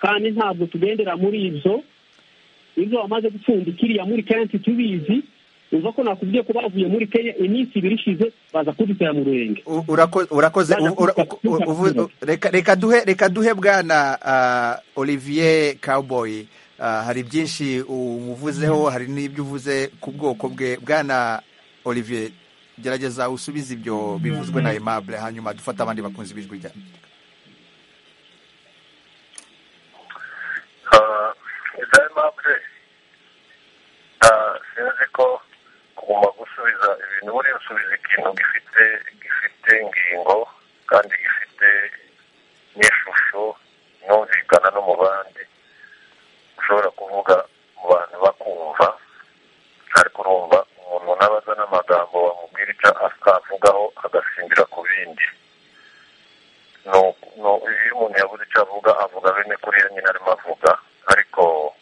kandi ntabwo tugendera muri ibyo ibyo bamaze gupfundikiriya muri kenya ntitubizi uza ko nakubwiye ko bavuye muri kenya iminsi ibiri ishize baza kudutera mu rurenge urakoze reka duhe reka duhe bwana olivier cowboy hari byinshi umuvuzeho hari n'ibyo uvuze ku bwoko bwe bwana olivier gerageza usubize ibyo bivuzwe na aimable hanyuma dufate abandi bakunzi b'ijwi rya iza aimable sinzi ko kuguma gusubiza ibintu buriya usubiza ikintu gifite gifite ingingo kandi gifite n'ishusho inumvikana no mu bandi ushobora kuvuga mu bantu bakumva ariko urumva umuntu nabaza n'amagambo wamubwira icyo atavugaho agasingira ku bindi iyo umuntu yabuze icyo avuga avuga bene kuriya nyine arimo avuga ariko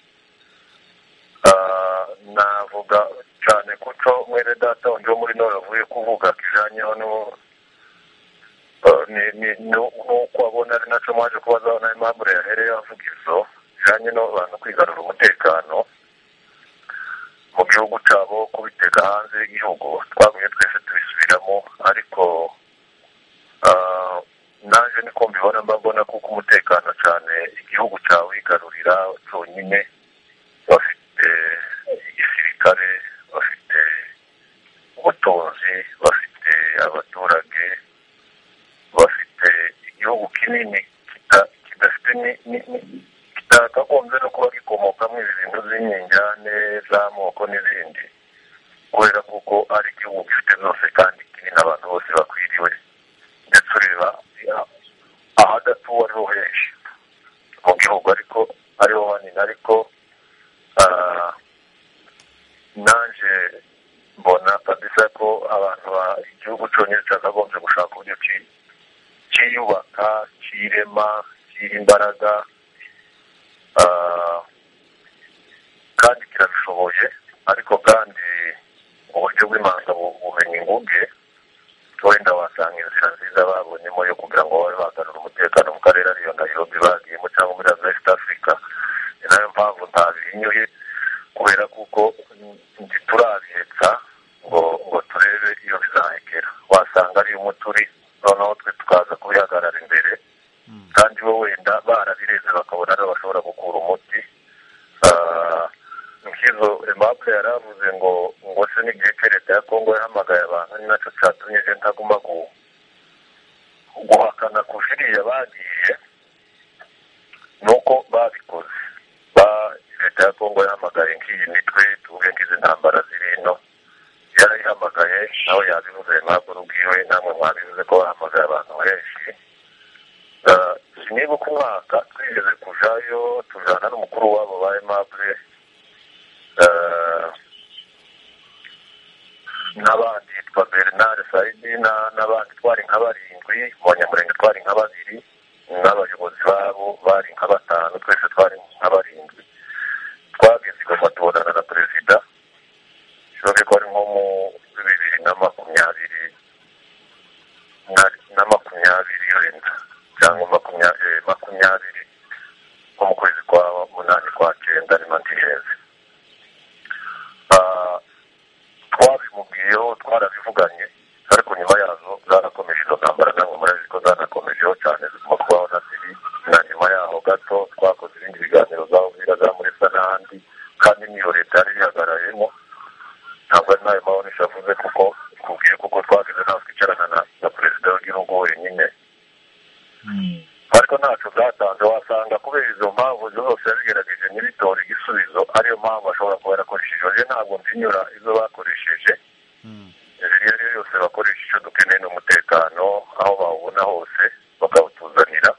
navuga cyane ko cyo mwere data undi wo muri none avuye kuvuga kijanyeho n'uko abona ari nacyo mwaje kubazaho na impamvu yahereye avuga izo bijyanye n'abantu kwigarura umutekano mu gihugu cyabo kubiteka hanze y'igihugu twaguye twese tubisubiramo ariko nanjye niko mbibona mba mbona kuko umutekano cyane igihugu cyawe wigarurira cyonyine bafite igisirikare bafite ubutunzi bafite abaturage bafite igihugu kinini kidafite kitakagombye no kuba gikomokamo ibintu by'inyinyane z'amoko n'izindi kubera kuko ari igihugu gifite zose kandi kinini abantu bose bakwiriwe ndetse ureba ahadatuwe ariho henshi mu gihugu ariko ariho hanini ariko nanjye mbona kabisa ko abantu igihugu cyonyine cyakagombye gushaka uburyo cyiyubaka ishema ishyira imbaraga kandi kirabishoboye ariko kandi uburyo bw'imanza bumenye inguge wenda wasanga inzira nziza babonyemo yo kugira ngo babe bagarura umutekano mu karere ariyo nayirobi bagiyemo cyangwa muri west africa ni nayo mpamvu ntabihinyuye kubera kuko ntiturabihetsa ngo ngo turebe iyo bizahekera wasanga ari umuturi noneho twe tukaza kubihagarara imbere kandi bo wenda barabirenze bakabona aribo bashobora gukura umuti nk'izo emapu yari avuze ngo ngo se n'igihe cye leta ya kongo yahamagaye abantu ni nacyo cyatumye agenda aguma guhakana ku biriya bagiye ni uko babikoze leta ya kongo yahamagaye nk'iyi mitwe tuvuge nk'izi ntambara ziri hino yarayihamagaye nawe yabivuze ntabwo n'ubwiwe namwe mwabivuze ko bahamagaye abantu benshi niba uko umwaka twigeze kujayo tujana n'umukuru wabo ba emabure n'abandi twa bernard sayidina n'abandi twari nka barindwi abanyamurenge twari nka babiri n'abayobozi babo bari nka batanu twese twari nka barindwi twageze igomba tubonana na perezida bishoboke ko ari nko mu bibiri na makumyabiri na makumyabiri wenda cyangwa makumyabiri nko mu kwezi kwa munani kwa cyenda ni mandireze twabimubwiyeho twarabivuganye ariko nyuma yazo zarakomeje izo ntambara namwe murabizi ko zanakomejeho cyane ziguma kubaho na siri na nyuma yaho gato twakoze ibindi biganiro za uvira za muresa n'ahandi kandi niyo leta yari ihagarayemo ntabwo ari nayo mabonesha avuze kuko kubwiye kuko twageze nawe twicarana na perezida w'igihugu wenyine ariko ntacyo byatanze wasanga kubera izo mpamvu zose yabigerageje ntibitore igisubizo ariyo mpamvu bashobora kuba yarakoresheje oje ntabwo mbinyura izo bakoresheje iyo ariyo yose bakoresha icyo dukeneye ni umutekano aho bawubona hose bakawutuzanira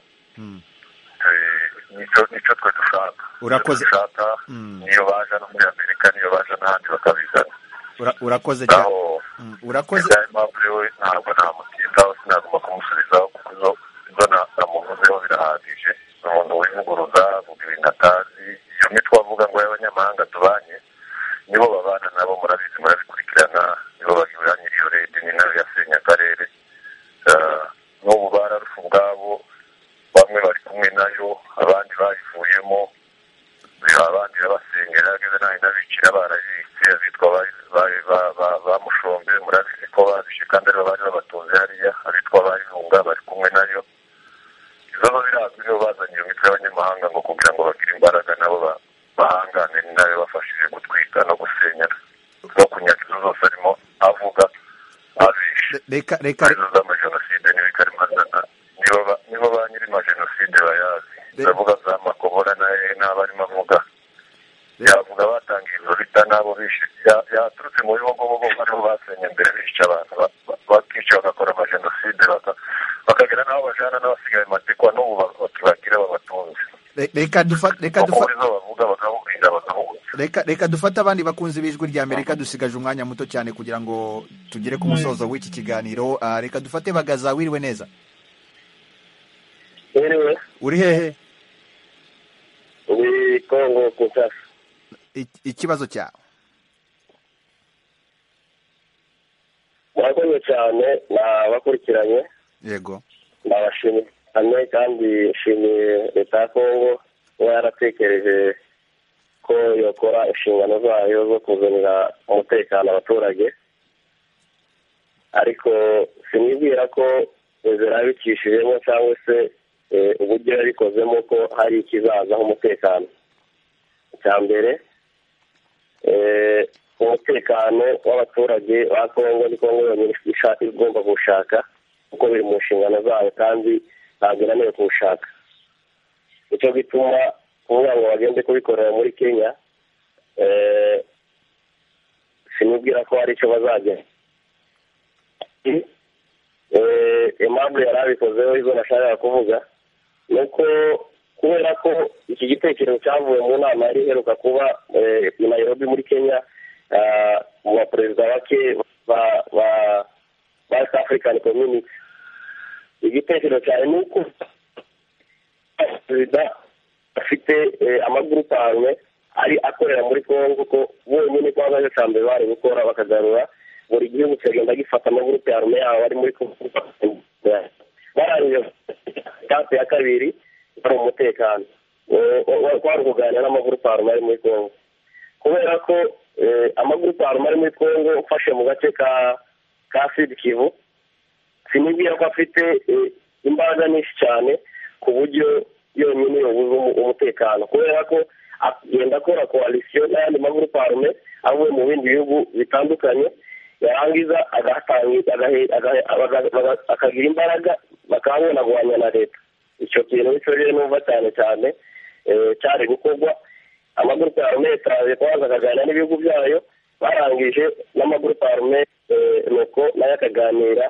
nicyo twe dushaka urakoze dushaka niyo baje no muri amerika niyo baje n'ahandi bakabizana Ura- urakoze cyane aho Mm, urakoze ayo mpamvu we ntabwo namutindaho sinagomba kumusubizaho kuko izo izo na- namuvuzeho birahagije ni umuntu wivuguruza avuga ibintu atazi iyo mitwe avuga ngo y'abanyamahanga tubanye nibo babana nabo murabizi murabikurikirana nibo bagura nyiriyo leta ni nayo yasenye akarere Ah, n'ubu bararufu ubwabo bamwe bari kumwe nayo abandi bayivuyemo abandi babasengera ageze nayo inabikira barayibitse abitwa ba- ba- ba- ba- bamushombe murabizi ko babishe kandi aribo bari babatunze hariya abitwa bayihunga bari kumwe nayo izo zo birazwi nibo bazanye iyo mitwe y'abanyamahanga ngo kugira ngo bagire imbaraga nabo ba- bahangane ni nayo bafashije gutwika no gusenya no kunyaga izo zose arimo avuga abishe Re- reka reka arizo z'amajenoside niyo ikarimadana nibo ba- nibo ba nyiri majenoside bayazi ndavuga za makobora naye n'abarimo avuga yavuga batangiye izo bita n'abo bishe Ya- yaturutse mu bihugu bo bo aribo basenye mbere bishe abantu ba- ba- bakica bagakora amajenoside baka- bakagera n'aho bajana n'abasigaye matikwa n'ubu ba- bakibagira babatunze re- reka dufa- reka kuko dufa- muri zo bavuga bakahurira bakahuza reka reka dufate abandi bakunzi b'ijwi rya amerika dusigaje umwanya muto cyane kugira ngo tugere ku musozo w'iki kiganiro Ah, reka dufate bagaza wiriwe neza yewe uri hehe ni kongo kinshasa Ik- ikibazo cyawe murakoze cyane nabakurikiranye yego ndabashimiye cyane kandi nshimiye leta ya kongo kuba yaratekereje ko yakora inshingano zayo zo kuzanira umutekano abaturage ariko sinibwira ko inzira yabicishijemo cyangwa se eh, uburyo yabikozemo ko hari ikizazaho umutekano icya mbere eh, umutekano w'abaturage ba kongo ni kongo yonyine isha- igomba kuwushaka kuko biri mu nshingano zayo kandi ntabwo inaniwe kuwushaka nicyo gituma kuvuga ngo bagende kubikorera muri kenya eh, sinibwira ko hari icyo bazajya Eh, impamvu yari abikozeho izo nashakaga kuvuga ni uko kubera ko iki gitekerezo cyavuye mu nama yari iheruka kuba eh, i nairobi muri kenya ah, mu baperezida bake ba- ba- ba West African Community igitekerezo cyane ni uko perezida afite amagurupe ahanwe ari akorera muri kongo kuko bonyine ko baba basanzwe bari gukora bakagarura buri gihugu kikagenda gifata amagurupe yarume yabo ari muri kongo barangije etape ya kabiri hari umutekano wari kuganira n'amagurupe yarume ari muri kongo kubera ko amagurupe yarume ari muri kongo ufashe mu gace ka ka sidi kivu sinibwira ko afite imbaraga nyinshi cyane ku buryo yonyine yabuze umutekano kubera ko agenda akora koalisiyo n'ayandi magurupe arume avuye mu bindi bihugu bitandukanye yarangiza akagira imbaraga bakabonagwanya na leta icyo kintu nicyo rero numva cyane cyane cyari gukorwa amagurupe arume yitaje kubanza akaganira n'ibihugu byayo barangije n'amagurupe arume nuko nayo akaganira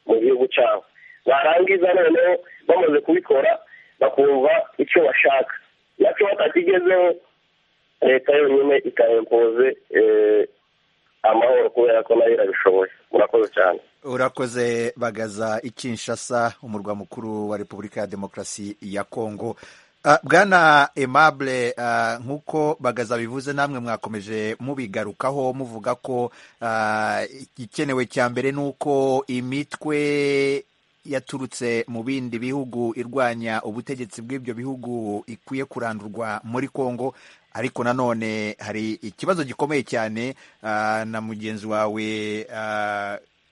mu gihugu cyabo barangiza noneho bamaze kubikora bakumva icyo bashaka nacyo batakigezeho leta yonyine ikayempoze amahoro kubera ko nayo irabishoboye murakoze cyane urakoze bagaza ikinshasa umurwa mukuru wa repubulika ya demokarasi ya kongo bwana aimable nk'uko bagaza bivuze namwe mwakomeje mubigarukaho muvuga ko igikenewe cya mbere ni uko imitwe yaturutse mu bindi bihugu irwanya ubutegetsi bw'ibyo bihugu ikwiye kurandurwa muri congo ariko nanone hari ikibazo gikomeye cyane na mugenzi wawe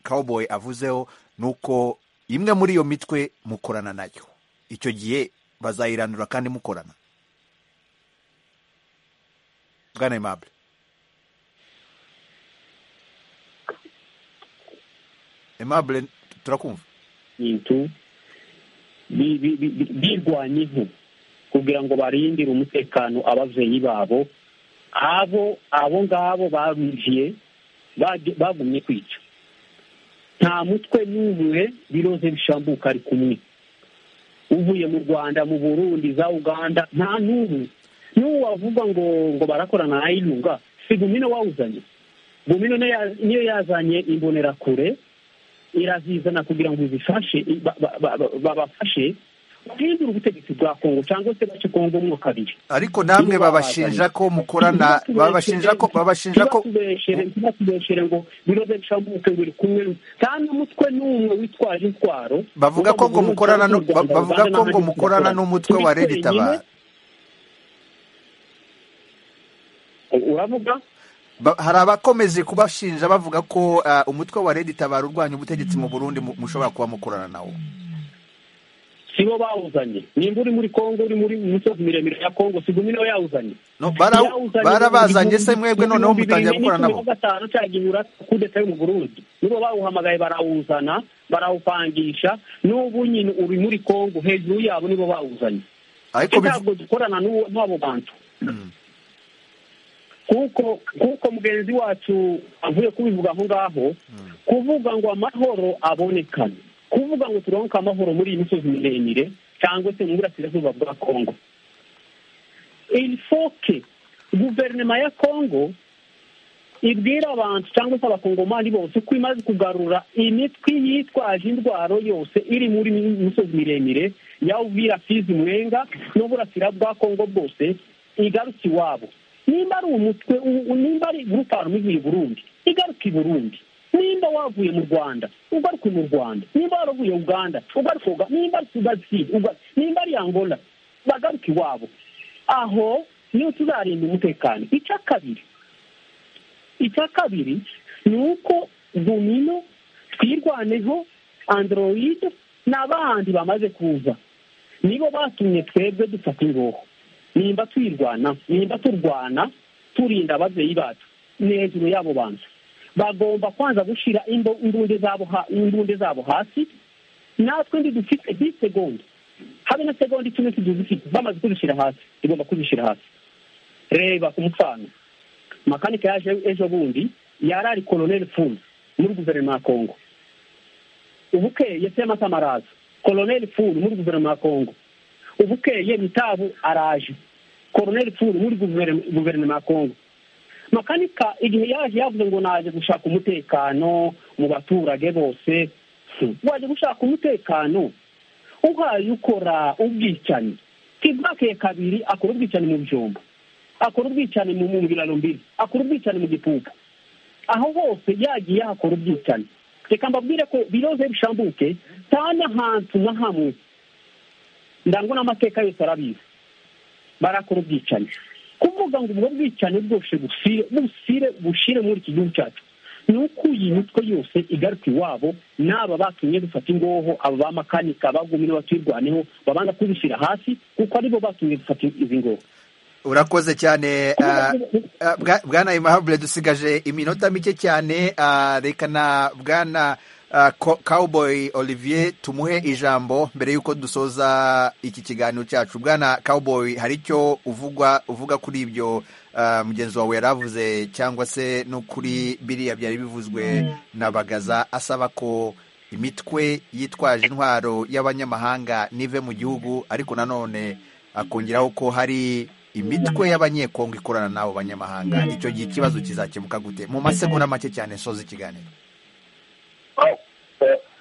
cowboy avuzeho ni uko imwe muri iyo mitwe mukorana nayo icyo gihe bazayirandura kandi mukorana bwana aimable aimable turakumva bintu birwanya inku kugira ngo barindire umutekano ababyeyi babo abo abo ngabo barujiye bagumye kwica nta mutwe n'umwe biroze bishambuka ari kumwe uvuye mu rwanda mu burundi za uganda nta n'ubu n'ubu wavuga ngo ngo barakorana na ayirunga si gumino wawuzanye gumino niyo yazanye imbonerakure irazizana kugira ngo izifashe babafashe bahindure ubutegetsi bwa kongo cyangwa se bace kongo mwo kabiri ariko namwe babashinja ko mukorana babashinja ko babashinja ko ntibakubeshere ngo biroze bishambuke ngo iri kumwe nta n'umutwe n'umwe witwaje intwaro bavuga ko ngo mukorana bavuga ko ngo mukorana n'umutwe wa reditabara uravuga hari abakomeze kubashinja bavuga ko umutwe wa leta itabara urwanya ubutegetsi mu burundi mushobora kuba mukorana nawo si bo bawuzanye nimba uri muri kongo uri muri misozi miremire ya kongo si gumino yawuzanye barabazanye se mwebwe noneho mutangira gukorana nabo gatanu cyaginyura kudeta yo mu burundi nibo bawuhamagaye barawuzana barawupangisha n'ubu nyine uri muri kongo hejuru yabo nibo bawuzanye ntabwo dukorana n'abo bantu kuko kuko mugenzi wacu avuye kubivuga aho ngaho kuvuga ngo amahoro abonekane kuvuga ngo turonke amahoro muri iyi misozi miremire cyangwa se mu burasirazuba bwa kongo ilifoke guverinoma ya kongo ibwira abantu cyangwa se abakongomani bose ko imaze kugarura imitwe yitwaje indwara yose iri muri misozi miremire yawubwira fizi mwenga n'uburasira bwa kongo bwose igarutse iwabo nimba ari umutwe nimba ari gurupe ivuye i burundi igaruka i burundi nimba wavuye mu rwanda ugaruke mu rwanda nimba waravuye uganda ugaruka nimba ari sudasi nimba ari angola bagaruka iwabo aho niyo tuzarinda umutekano icya kabiri icya kabiri ni uko domino twirwaneho andoroyide n'abandi bamaze kuza nibo batumye twebwe dufata ingoho nimba twirwana nimba turwana turinda ababyeyi bacu ni hejuru y'abo bantu bagomba kwanza gushyira imbunde zabo hasi natwe ndi dufite bisegonda habe na segonda icumi tudufite bamaze kuzishyira hasi tugomba kuzishyira hasi reba ku musanga makanika yaje ejo bundi yari ari koloneli fumu muri guverinoma ya kongo ubukeye semata maraza koloneli fumu muri guverinoma ya kongo ubukeye mitabu araje koroneli pfuru muri guverinoma ya kongo makanika igihe yaje yavuze ngo naje gushaka umutekano mu baturage bose waje gushaka umutekano uhaye ukora ubwicanyi kidnapping kabiri akora ubwicanyi mu byombo akora ubwicanyi mu biraro mbiri akora ubwicanyi mu gipupa aho hose yagiye hakora ubwicanyi reka mbabwire ko biroze bishambuke nta n'ahantu na hamwe ndangwa n'amateka yose arabizi barakora ubwicanyi kuvuga ngo ubwo bwicanyi bwose busire busire bushire muri iki gihugu cyacu ni uko iyi mitwe yose igaruka iwabo n'aba batumye dufata ingoho aba ba makanika bagumye batuyirwaneho babanza kubishyira hasi kuko aribo batumye dufata izi ngoho urakoze cyane bwana imahabure dusigaje iminota mike cyane reka na bwana cowboy olivier tumuhe ijambo mbere y'uko dusoza iki kiganiro cyacu bwana cowboy hari icyo uvugwa uvuga kuri ibyo mugenzi wawe yari avuze cyangwa se no kuri biriya byari bivuzwe na bagaza asaba ko imitwe yitwaje intwaro y'abanyamahanga n'ive mu gihugu ariko nanone akongeraho ko hari imitwe y'abanyekongo ikorana n'abo banyamahanga icyo gihe ikibazo kizakemuka gute mu masegonda make cyane soza ikiganiro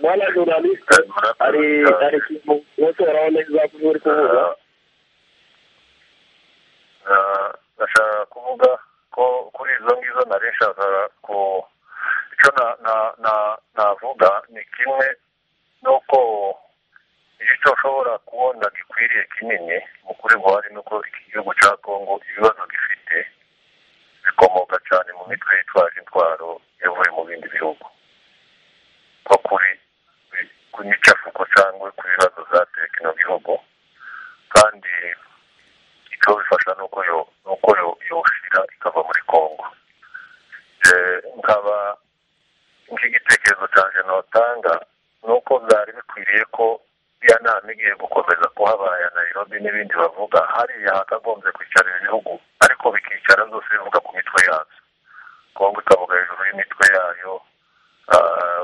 mwana jurnaliste hari hari ikintu wese urabona neza kuri uri kuvuga ndashaka kuvuga ko kuri izo ngizo nari nshakaga ku icyo navuga ni kimwe n'uko icyo ushobora kubona gikwiriye kinini mu kuri buhari ni uko iki gihugu cya kongo ibibazo gifite bikomoka cyane mu mitwe yitwaje intwaro yavuye mu bindi bihugu nko kuri ku micafuko cyangwa ku bibazo zateye kino gihugu kandi icyo bifasha ni uko yoshyira ikava muri kongo nkaba nk'igitekerezo cyanjye notanga ni uko byari bikwiriye ko iriya nama igiye gukomeza kuhabaye Nairobi n'ibindi bavuga hariya hakagombye kwicara ibihugu ariko bikicara zose bivuga ku mitwe yabyo kongo ikavuga hejuru y'imitwe yayo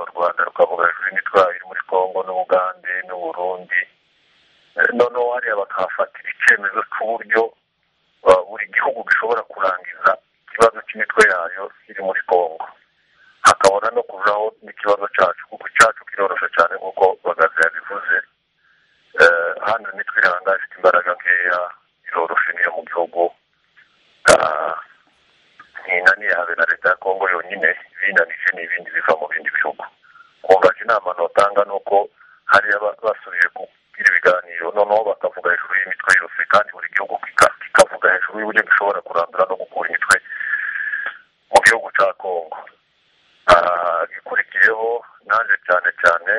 u rwanda rukavuga hejuru y'imitwe iri muri congo n'ubugande n'uburundi noneho hariya bakahafatira icyemezo cy'uburyo buri gihugu gishobora kurangiza ikibazo cy'imitwe yayo iri muri congo hakabona no kujaho n'ikibazo cyacu kuko icyacu kiroroshye cyane nk'uko bagaze yabivuze hano imitwe iranga ifite imbaraga nkeya iroroshye niyo mu gihugu ntinaniye habe na leta ya kongo yonyine ibinanije n'ibindi biva mu bindi bihugu kungaje inama notanga ni uko hariya basubiye kugira ibiganiro noneho bakavuga hejuru y'imitwe yose kandi buri gihugu kikavuga hejuru y'uburyo gishobora kurandura no gukura imitwe mu gihugu cya kongo ikurikiyeho nanjye cyane cyane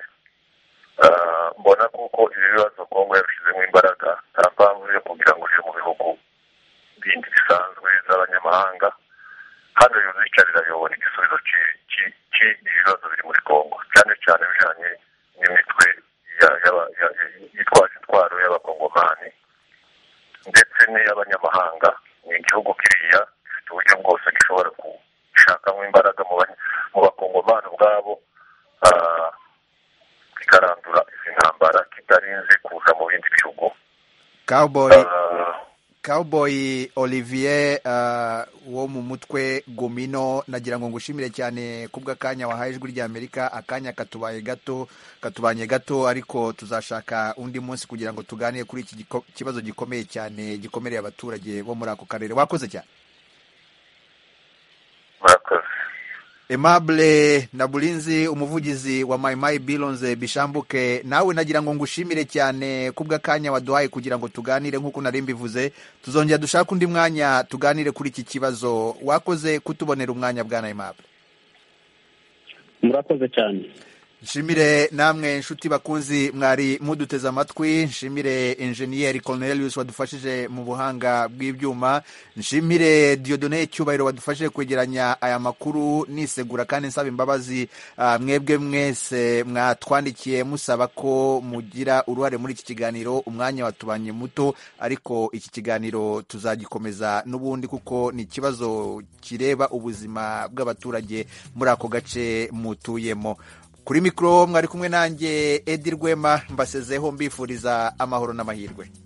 mbona kuko ibi bibazo kongo yabishyizemo imbaraga nta mpamvu yo kugira ngo uje mu bihugu bindi bisanzwe z'abanyamahanga hano yuzicarira yobora igisubizo cy'ibibazo biri muri kongo cyane cyane bijyanye n'imitwe yitwaje intwaro y'abakongomani ndetse n'iy'abanyamahanga ni igihugu kiriya gifite uburyo bwose gishobora gushakamo imbaraga mu bakongomani ubwabo kikarandura izi ntambara kitarinze kuza mu bindi bihugu Cowboy Olivier wo mu mutwe Gomino nagira ngo ngushimire cyane kubw'akanya wahaye ijwi ry'Amerika akanya katubaye gato katubanye gato ariko tuzashaka undi munsi kugira ngo tuganire kuri iki kibazo gikomeye cyane gikomereye abaturage bo muri ako karere wakoze cyane Aimable Nabulinzi umuvugizi wa mayimayi bironze bishambuke nawe nagira ngo ngushimire cyane kubw'akanya waduhaye kugira ngo tuganire nk'uko nari mbivuze tuzongera dushake undi mwanya tuganire kuri iki kibazo wakoze kutubonera umwanya bwa Aimable murakoze cyane nshimire namwe inshuti bakunzi mwari muduteze amatwi nshimire injeniyeri Cornelius wadufashije mu buhanga bw'ibyuma nshimire Dieudonne cyubahiro wadufashije kwegeranya aya makuru nisegura kandi nsaba imbabazi mwebwe mwese mwatwandikiye musaba ko mugira uruhare muri iki kiganiro umwanya watubanye muto ariko iki kiganiro tuzagikomeza n'ubundi kuko ni ikibazo kireba ubuzima bw'abaturage muri ako gace mutuyemo kuri mikoro mwari kumwe nanjye edi rwema mbasezeho mbifuriza amahoro n'amahirwe